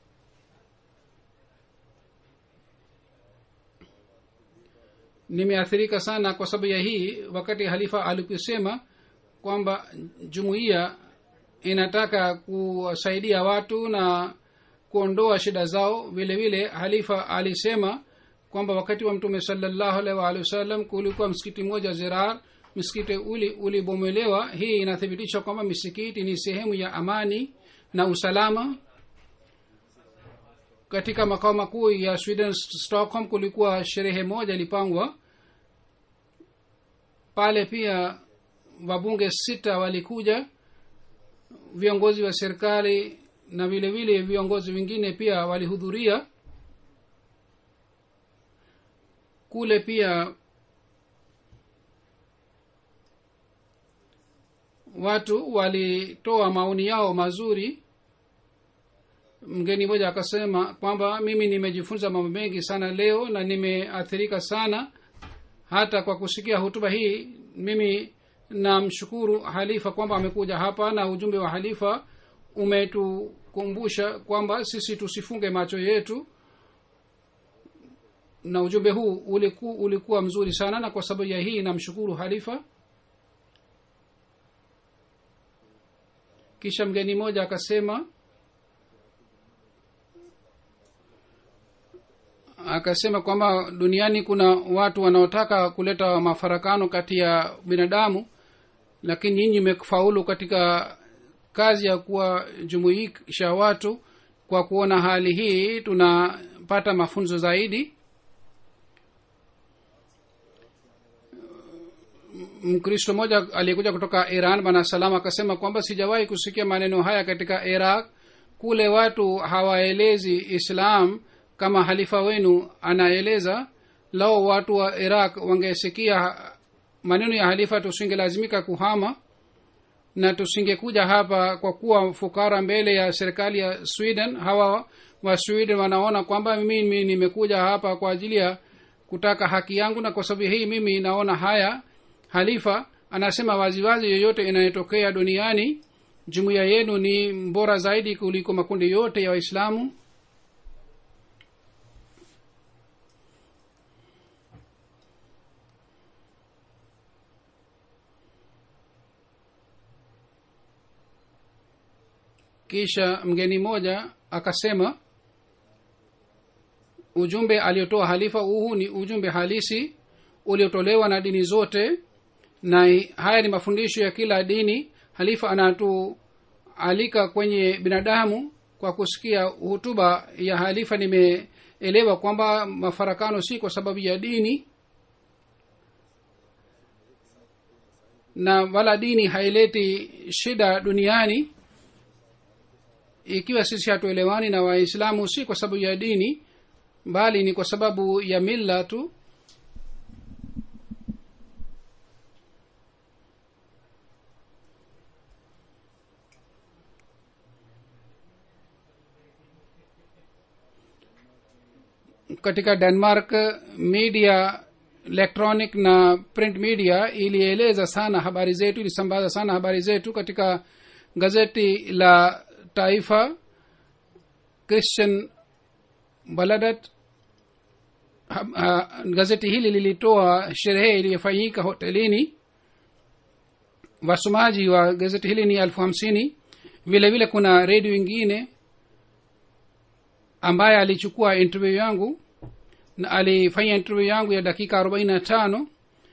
nimeathirika sana kwa sababu ya hii wakati halifa alikusema kwamba jumuiya inataka kuwasaidia watu na kuondoa shida zao vile vile halifa alisema kwamba wakati wa mtume salallahu alaihi waalihi wasallam kulikuwa msikiti mmoja zirar msikiti uli ulibomolewa hii inathibitisha kwamba misikiti ni sehemu ya amani na usalama katika makao makuu ya sweden stockholm kulikuwa sherehe moja ilipangwa pale pia wabunge sita walikuja viongozi wa serikali na vile vile viongozi wengine pia walihudhuria kule pia watu walitoa maoni yao mazuri mgeni mmoja akasema kwamba mimi nimejifunza mambo mengi sana leo na nimeathirika sana hata kwa kusikia hutuba hii mimi namshukuru halifa kwamba amekuja hapa na ujumbe wa halifa umetukumbusha kwamba sisi tusifunge macho yetu na ujumbe huu uliku, ulikuwa mzuri sana na kwa sababu ya hii namshukuru halifa kisha mgeni mmoja akasema akasema kwamba duniani kuna watu wanaotaka kuleta mafarakano kati ya binadamu lakini nyinyi mmefaulu katika kazi ya kuwajumuisha watu kwa kuona hali hii tunapata mafunzo zaidi mkristo mmoja aliyekuja kutoka iran bana salam akasema kwamba sijawahi kusikia maneno haya katika iraq kule watu hawaelezi islam kama halifa wenu anaeleza lao watu wa iraq wangesikia maneno ya halifa tusingelazimika kuhama na tusingekuja hapa kwa kuwa fukara mbele ya serikali ya sweden hawa wa sweden wanaona kwamba mimi nimekuja hapa kwa ajili ya kutaka haki yangu na kwa sababu hii mimi naona haya halifa anasema waziwazi yoyote inayotokea duniani jumuiya yenu ni bora zaidi kuliko makundi yote ya waislamu kisha mgeni mmoja akasema ujumbe aliotoa halifa huu ni ujumbe halisi uliotolewa na dini zote na haya ni mafundisho ya kila dini halifa anatualika kwenye binadamu kwa kusikia hutuba ya halifa nimeelewa kwamba mafarakano si kwa sababu ya dini na wala dini haileti shida duniani ikiwa sisi hatuelewani na waislamu si kwa sababu ya dini bali ni kwa sababu ya milla tu katika denmark media electronic na print media ilieleza sana habari zetu ilisambaza sana habari zetu katika gazeti la taifa christian baladat ha, ha, gazeti hili lilitoa sherehe iliyofanyika hotelini wasomaji wa gazeti hili ni elfu hamsini vile vile kuna redio ingine ambaye alichukua interview yangu na alifanya interview yangu ya dakika arobaini na tano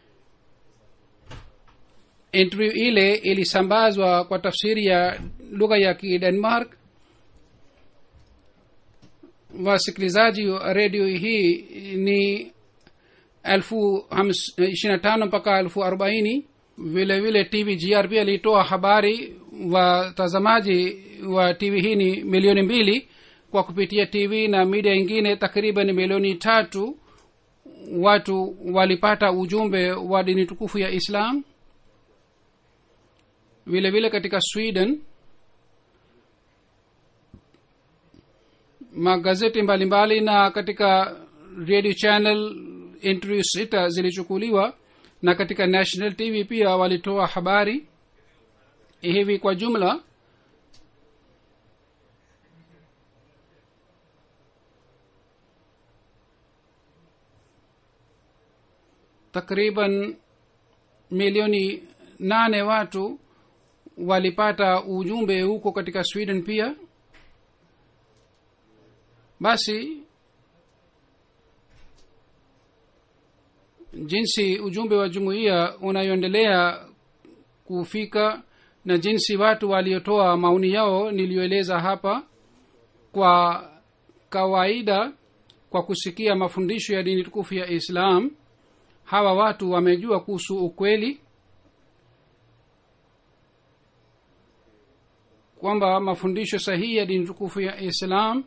interview ile ilisambazwa kwa tafsiri ya lugha ya kidenmark wasikilizaji wa redio hii ni elfu ishirina tano mpaka elfu arobaini vile vile tv grp alitoa habari watazamaji wa tv hii ni milioni mbili kwa kupitia tv na media ingine takriban milioni tatu watu walipata ujumbe wa dini tukufu ya islam vile vile katika sweden magazeti mbalimbali mbali na katika radio channel interview sita zilichukuliwa na katika national tv pia walitoa habari hivi kwa jumla takriban milioni nane watu walipata ujumbe huko katika sweden pia basi jinsi ujumbe wa jumuiya unayoendelea kufika na jinsi watu waliotoa maoni yao niliyoeleza hapa kwa kawaida kwa kusikia mafundisho ya dini tukufu ya islam hawa watu wamejua kuhusu ukweli kwamba mafundisho sahihi ya dini tukufu ya islam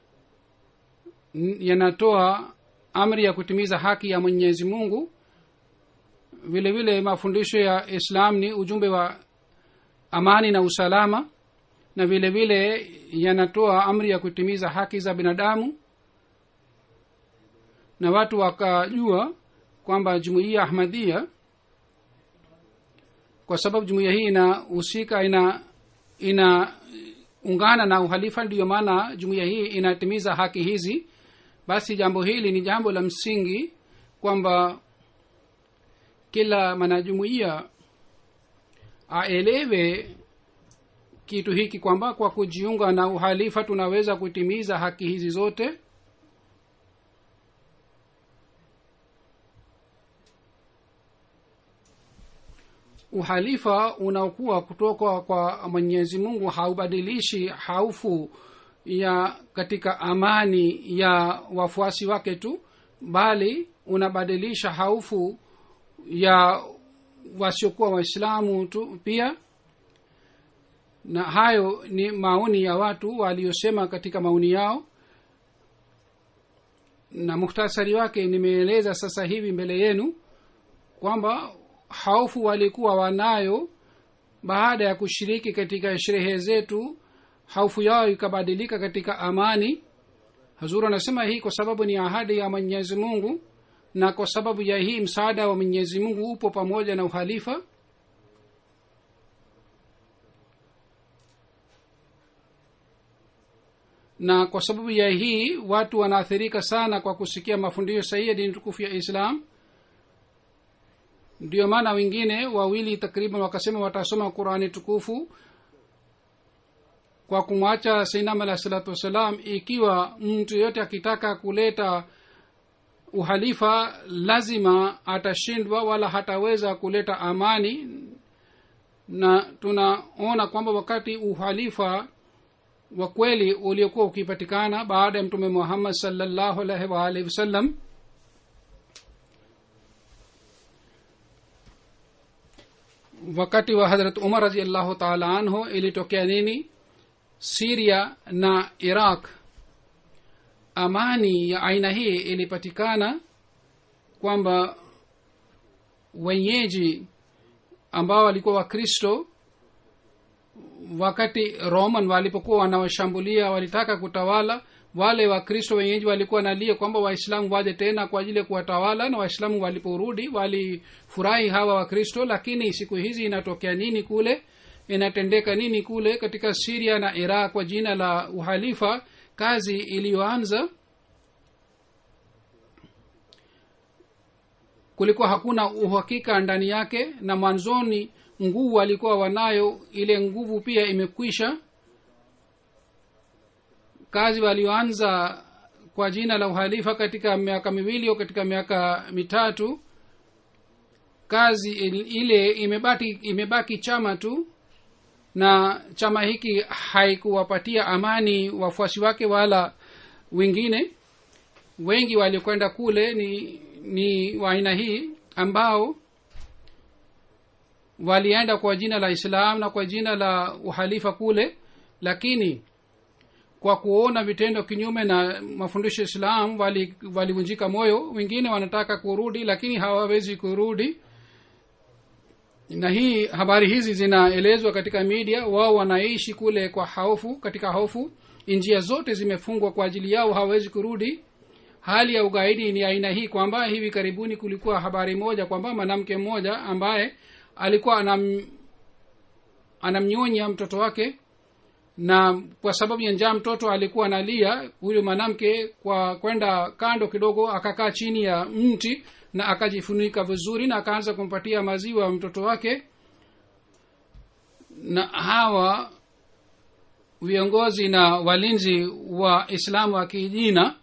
yanatoa amri ya kutimiza haki ya mwenyezi mungu vile vile mafundisho ya islam ni ujumbe wa amani na usalama na vile vile yanatoa amri ya kutimiza haki za binadamu na watu wakajua kwamba jumuiya ahmadia kwa sababu jumuiya hii inahusika ina inaungana na uhalifa ndiyo maana jumuiya hii inatimiza haki hizi basi jambo hili ni jambo la msingi kwamba kila mwanajumuiya aelewe kitu hiki kwamba kwa kujiunga na uhalifa tunaweza kutimiza haki hizi zote uhalifa unaokuwa kutoka kwa mwenyezi mungu haubadilishi haufu ya katika amani ya wafuasi wake tu bali unabadilisha haufu ya wasiokuwa waislamu tu pia na hayo ni maoni ya watu waliosema katika maoni yao na muhtasari wake nimeeleza sasa hivi mbele yenu kwamba haufu walikuwa wanayo baada ya kushiriki katika sherehe zetu haufu yao ikabadilika katika amani hazuru anasema hii kwa sababu ni ahadi ya mwenyezi mungu na kwa sababu ya hii msaada wa mwenyezi mungu upo pamoja na uhalifa na kwa sababu ya hii watu wanaathirika sana kwa kusikia mafundisho sahihi ya dini tukufu ya islam ndio maana wengine wawili takriban wakasema watasoma qurani tukufu kwa kumwacha sainam alah salatu wassalam ikiwa mtu yoyote akitaka kuleta uhalifa lazima atashindwa wala hataweza kuleta amani na tunaona kwamba wakati uhalifa wa kweli uliokuwa ukipatikana baada ya mtume muhammad salllahu alaihi waalihi wasallam wakati wa hadrat umar raziallahu taala anhu ilitokea nini siria na iraq amani ya aina hii ilipatikana kwamba wenyeji ambao walikuwa wakristo wakati roman walipokuwa wanawashambulia walitaka kutawala wale wakristo wenyeji walikuwa nalia kwamba waislamu waje tena kwa ajili ya kuwatawala na waislamu waliporudi walifurahi hawa wakristo lakini siku hizi inatokea nini kule inatendeka nini kule katika siria na iraq kwa jina la uhalifa kazi iliyoanza kulikuwa hakuna uhakika ndani yake na mwanzoni nguvu walikuwa wanayo ile nguvu pia imekwisha kazi walioanza kwa jina la uhalifa katika miaka miwili au katika miaka mitatu kazi ile imebaki imebaki chama tu na chama hiki haikuwapatia amani wafuasi wake wala wengine wengi waliokwenda kule ni ni wa aina hii ambao walienda kwa jina la islam na kwa jina la uhalifa kule lakini kwa kuona vitendo kinyume na mafundisho ya islam walivunjika wali moyo wengine wanataka kurudi lakini hawawezi kurudi na hii habari hizi zinaelezwa katika media wao wanaishi kule kwa hofu katika hofu njia zote zimefungwa kwa ajili yao hawawezi kurudi hali ya ugaidi ni aina hii kwamba hivi karibuni kulikuwa habari moja kwamba mwanamke mmoja ambaye alikuwa anam anamnyonya mtoto wake na kwa sababu ya njaa mtoto alikuwa analia huyu mwanamke kwa kwenda kando kidogo akakaa chini ya mti na akajifunika vizuri na akaanza kumpatia maziwa mtoto wake na hawa viongozi na walinzi wa islamu wa kijina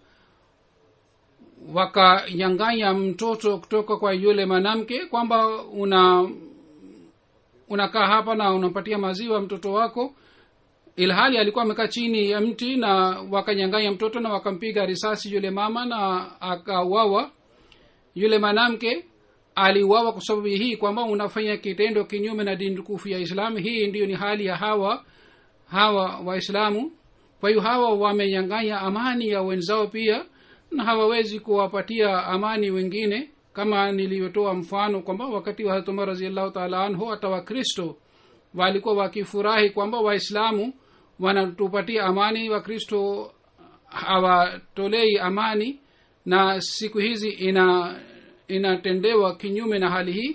wakanyanganya mtoto kutoka kwa yule mwanamke kwamba una unakaa hapa na unampatia maziwa mtoto wako ilhali alikuwa amekaa chini ya mti na wakanyanganya mtoto na wakampiga risasi yule mama na akauawa yule mwanamke aliuawa kwa sababu hii kwamba unafanya kitendo kinyume na dini tukufu ya islamu hii ndiyo ni hali ya hawa hawa waislamu kwa hiyo hawa wamenyanganya amani ya wenzao pia na hawawezi kuwapatia amani wengine kama nilivyotoa mfano kwamba wakati wa hatumar raziallahu taala anhu hata wakristo walikuwa wakifurahi kwamba waislamu wanatupatia amani wakristo hawatolei amani na siku hizi ina inatendewa kinyume na hali hii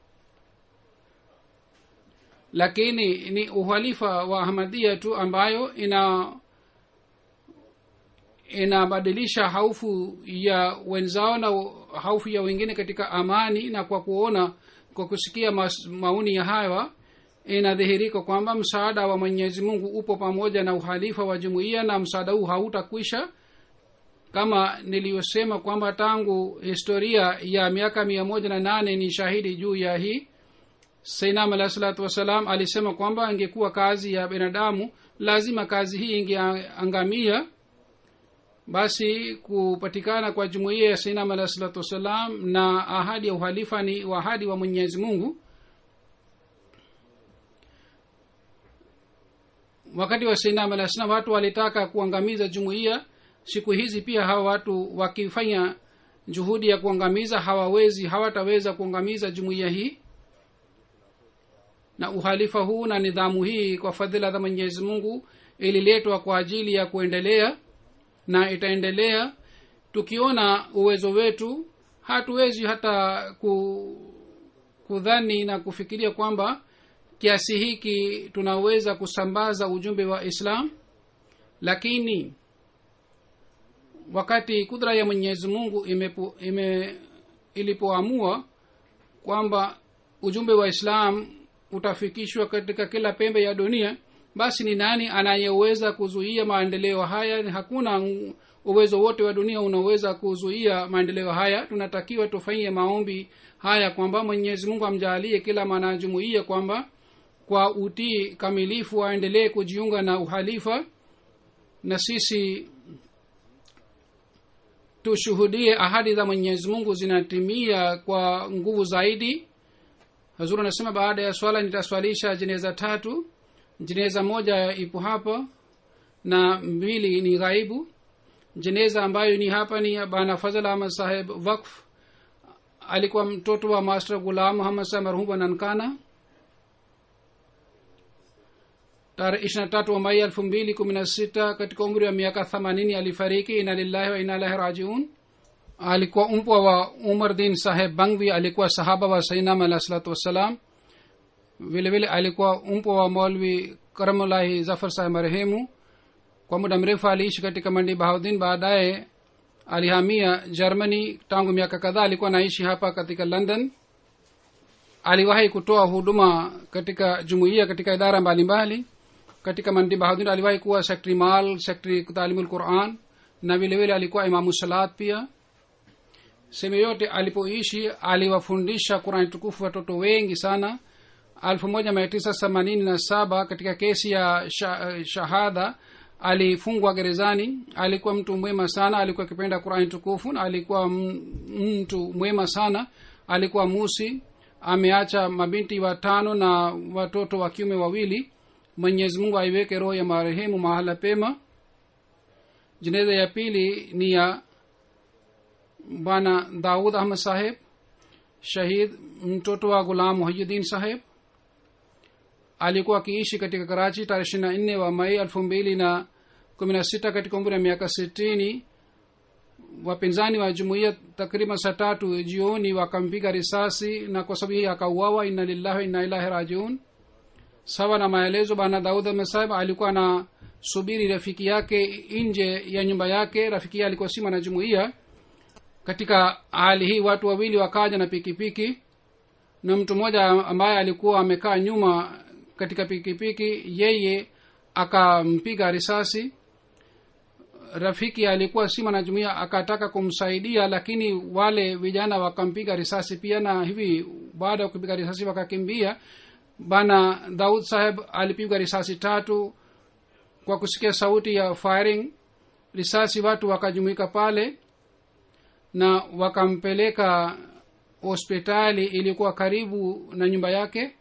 lakini ni uhalifa wa ahmadia tu ambayo ina inabadilisha haufu ya wenzao na haufu ya wengine katika amani na kwa kuona kwa kusikia mas, maoni ya hawa inadhihirika kwamba msaada wa mwenyezi mungu upo pamoja na uhalifa wa jumuiya na msaada huu hautakwisha kama niliyosema kwamba tangu historia ya miaka mia moja na nane ni shahidi juu ya hii sainam alahi salatu wassalam alisema kwamba ingekuwa kazi ya binadamu lazima kazi hii ingeangamia basi kupatikana kwa jumuiya ya sainam alahi salatu wassalam na ahadi ya uhalifa ni ahadi wa, ahadi wa mwenyezi mungu wakati wa sainam alah salam watu walitaka kuangamiza jumuiya siku hizi pia hawa watu wakifanya juhudi ya kuangamiza hawawezi hawataweza kuangamiza jumuiya hii na uhalifa huu na nidhamu hii kwa fadhila za mwenyezi mungu ililetwa kwa ajili ya kuendelea na itaendelea tukiona uwezo wetu hatuwezi hata ku, kudhani na kufikiria kwamba kiasi hiki tunaweza kusambaza ujumbe wa islam lakini wakati kudra ya mwenyezi mungu imepo, ime, ilipoamua kwamba ujumbe wa islam utafikishwa katika kila pembe ya dunia basi ni nani anayeweza kuzuia maendeleo haya hakuna uwezo wote wa dunia unaweza kuzuia maendeleo haya tunatakiwa tufanyie maombi haya kwamba mwenyezi mungu amjaalie kila mwanajumuia kwamba kwa utii kamilifu aendelee kujiunga na uhalifa na sisi tushuhudie ahadi za mwenyezi mungu zinatimia kwa nguvu zaidi hazur anasema baada ya swala nitaswalisha jeneza tatu jeneza moja ipo hapa na mbili ni ghaibu jeneza ambayo ni hapa ni bana fazal ahmad saheb wakf alikuwa mtoto wa master gulam muhammad saheb marhum wa nankana tarehe ishiri na tatu wa mai elfu mbili kumi na sita katika umri wa miaka themanini alifariki ina lillahi wa ina ilahi rajiun alikuwa mpwa wa umar din saheb bangvi alikuwa sahaba wa sainam alah salatu wassalam vile vile alikuwa mpwa wa molvi karamulahi zafar saheb marehemu kwa muda mrefu aliishi katika mandi bahaudin baadaye alihamia germany tangu miaka kadhaa alikuwa anaishi hapa katika london aliwahi kutoa huduma katika jumuiya katika idara mbalimbali mbali. katika mandi bahaudin aliwahi kuwa sektri mal sektri talimul quran na vile vile alikuwa imamu salat pia sehemu yote alipoishi aliwafundisha qurani tukufu watoto wengi sana elfu moja mia tisa themanini na saba katika kesi ya sha, shahada alifungwa gerezani alikuwa mtu mwema sana alikuwa akipenda qurani tukufu na alikuwa mtu mwema sana alikuwa musi ameacha mabinti watano na watoto wa kiume wawili mwenyezi mungu aiweke roho ya marehemu mahala pema jeneza ya pili ni ya bwana daud ahmad saheb shahid mtoto wa gulam muhayuddin saheb alikuwa akiishi katika karachi tarehe ishiri na nne wa mai elfu mbili na kumi na sita katika umri wa miaka sitini wapinzani wa jumuiya takriban saa tatu jioni wakampiga risasi na kwa sababu hii akauawa inna lillahi wa inna ilahi rajiun sawa na maelezo bana daud ahmed alikuwa na subiri rafiki yake nje ya nyumba yake rafiki yake alikuwa si mwanajumuiya katika hali hii watu wawili wakaja na pikipiki piki, na mtu mmoja ambaye alikuwa amekaa nyuma katika pikipiki piki, yeye akampiga risasi rafiki alikuwa si mwanajumuia akataka kumsaidia lakini wale vijana wakampiga risasi pia na hivi baada ya kupiga risasi wakakimbia bana daud saheb alipigwa risasi tatu kwa kusikia sauti ya firing risasi watu wakajumuika pale na wakampeleka hospitali ilikuwa karibu na nyumba yake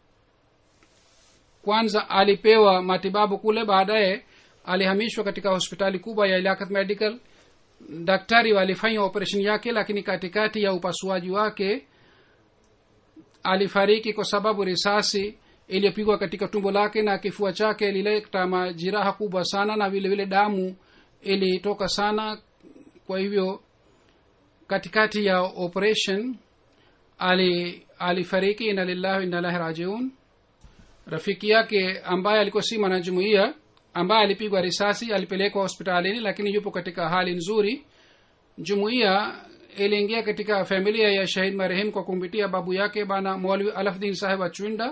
kwanza alipewa matibabu kule baadaye alihamishwa katika hospitali kubwa ya ilakat medical daktari walifanya operesheni yake lakini katikati ya upasuaji wake alifariki kwa sababu risasi iliyopigwa katika tumbo lake na kifua chake lileta majiraha kubwa sana na vile vile damu ilitoka sana kwa hivyo katikati ya operation ali alifariki ina lillahi inalahi rajiun rafiki yake ambaye alikuwa si mwanajumuia ambaye alipigwa risasi alipelekwa hospitalini lakini yupo katika hali nzuri jumuiya iliingia katika familia ya shahid marehemu kwa kumpitia babu yake bana mwalwi alafdin saheb achwinda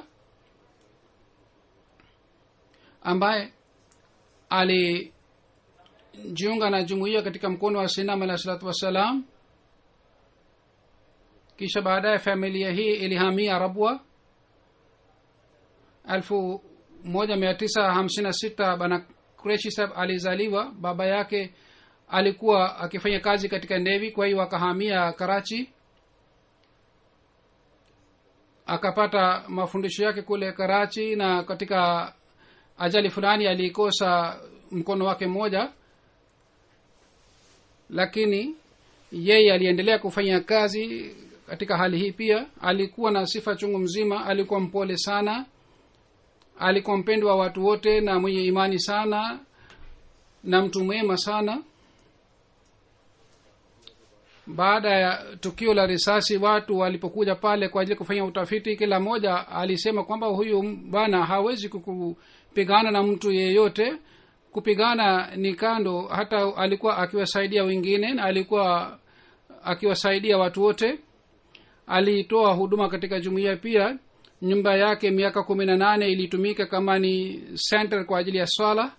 ambaye alijiunga na jumuiya katika mkono wa sinam alah salatu wassalam kisha baadaye familia hii ilihamia rabwa elfu moja mia tisa hamsini na sita bana kureshi saheb alizaliwa baba yake alikuwa akifanya kazi katika nevi kwa hiyo akahamia karachi akapata mafundisho yake kule karachi na katika ajali fulani alikosa mkono wake mmoja lakini yeye aliendelea kufanya kazi katika hali hii pia alikuwa na sifa chungu mzima alikuwa mpole sana alikuwa mpendwa wa watu wote na mwenye imani sana na mtu mwema sana baada ya tukio la risasi watu walipokuja pale kwa ajili ya kufanya utafiti kila mmoja alisema kwamba huyu bwana hawezi kupigana na mtu yeyote kupigana ni kando hata alikuwa akiwasaidia wengine na alikuwa akiwasaidia watu wote alitoa huduma katika jumuiya pia nyumba yake miaka kumi na nane ilitumika kama ni center kwa ajili ya swala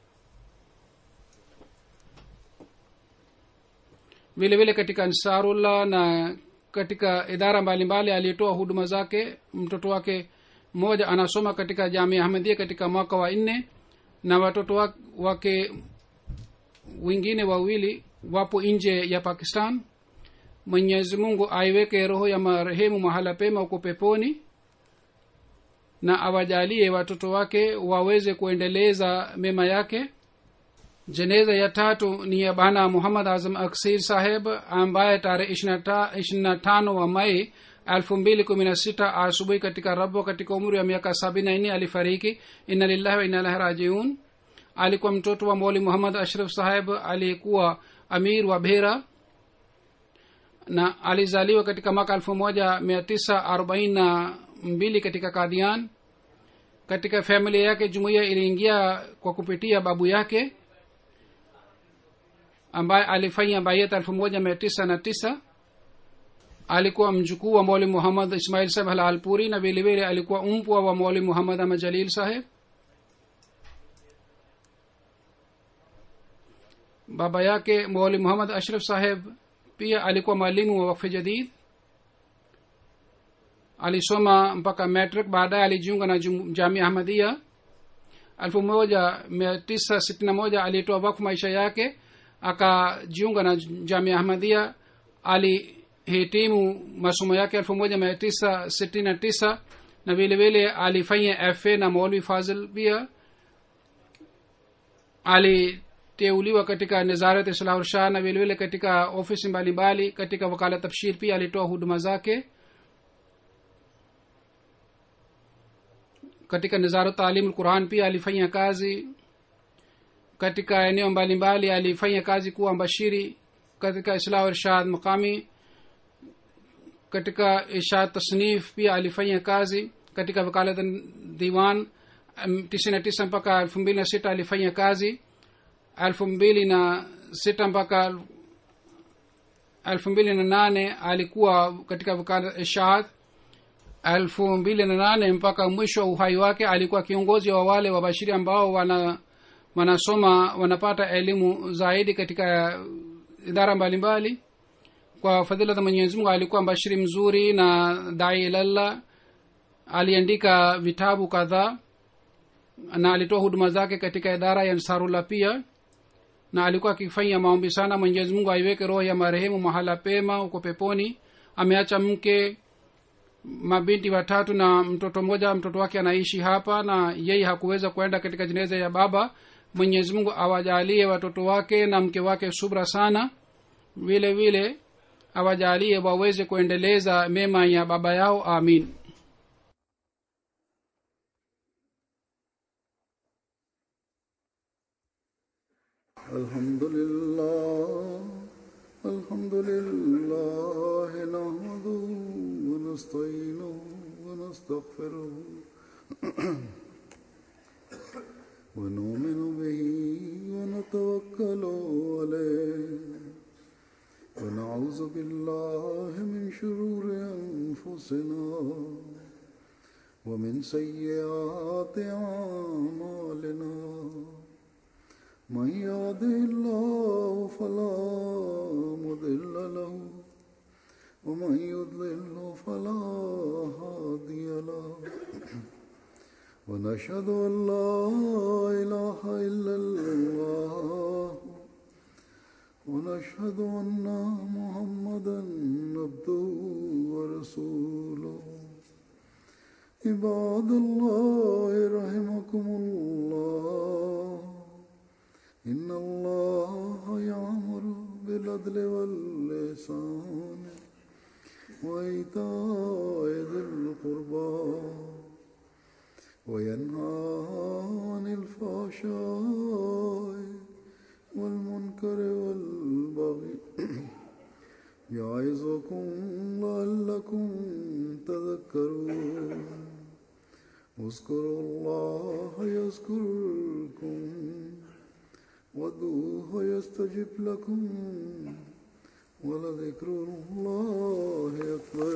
vile vile katika ansarullah na katika idara mbalimbali alitoa huduma zake mtoto wake mmoja anasoma katika jamia ahmadia katika mwaka wa nne na watoto wake wengine wawili wapo nje ya pakistan mwenyezi mungu aiweke roho ya marehemu mahala pema huko peponi na awajalie watoto wake waweze kuendeleza mema yake jeneza ya tatu ni ya bana muhammad azam aksir saheb ambaye tarehe ishirina tano wa mai elfu mbili kumi na sita asubuhi katika rabo katika umri wa miaka sabini na nne alifariki inna lillahi wa inna ilahi rajiun alikuwa mtoto wa moli muhammad ashraf saheb aliyekuwa amir wa bhera na alizaliwa katika mwaka elfu moja mia tisa arobaini na mbili katika kadhian katika familia yake jumuiya iliingia kwa kupitia babu yake ambaye alifanya bayat elfu moja mia tisa na tisa alikuwa mjukuu wa mwalimu muhammad ismail saheb halalpuri na vilevile alikuwa mpwa wa mwalimu muhammad ahmad jalil saheb baba yake mwalimu muhammad ashraf saheb pia alikuwa mwalimu wa wakfe jadid alisoma mpaka metric baadaye alijiunga na jamia ahmadia elfu moja mia tisa sitini na moja alitoa wakfu maisha yake akajiunga na jamia ahmadia alihitimu masomo yake elfu moja mia tisa sitini na tisa na vile vile alifanya fa na maulvi fazil pia aliteuliwa katika nizarat islahurshah na vile vile katika ofisi mbalimbali katika wakala tabshir pia alitoa huduma zake katika nizaru taalimu quran pia alifanya kazi katika eneo mbalimbali alifanya kazi kuwa mbashiri katika islah irshad maqami katika irshad tasnif pia alifanya kazi katika wakalat diwan tisini na tisa mpaka elfu mbili na sita alifanya kazi elfu mbili na sita mpaka elfu mbili na nane alikuwa katika wakalat irshad elfu mbili na nane mpaka mwisho wa uhai wake alikuwa kiongozi wa wale wabashiri ambao wana wanasoma wanapata elimu zaidi katika idara mbalimbali mbali. kwa fadhila za mwenyezi mungu alikuwa mbashiri mzuri na dai ilallah aliandika vitabu kadhaa na alitoa huduma zake katika idara ya nsarullah pia na alikuwa akifanya maombi sana mwenyezi mungu aiweke roho ya marehemu mahala pema huko peponi ameacha mke mabinti watatu na mtoto mmoja mtoto wake anaishi hapa na yeye hakuweza kwenda katika jeneza ya baba mwenyezi mungu awajalie watoto wake na mke wake subra sana vile vile awajalie waweze kuendeleza mema ya baba yao amin الحمد لله الحمد لله نحمده ونستعينه ونستغفره ونؤمن به ونتوكل عليه ونعوذ بالله من شرور أنفسنا ومن سيئات أعمالنا من يهده الله فلا مضل له ومن يضلل فلا هادي له ونشهد ان لا اله الا الله ونشهد ان محمدا عبده ورسوله عباد الله رحمكم الله إن الله يأمر بالعدل واللسان وإيتاء ذي القربى وينهى عن الفحشاء والمنكر والبغي يعظكم لعلكم تذكرون اذكروا الله يذكركم وادعوه يستجب لكم ولذكر الله أكبر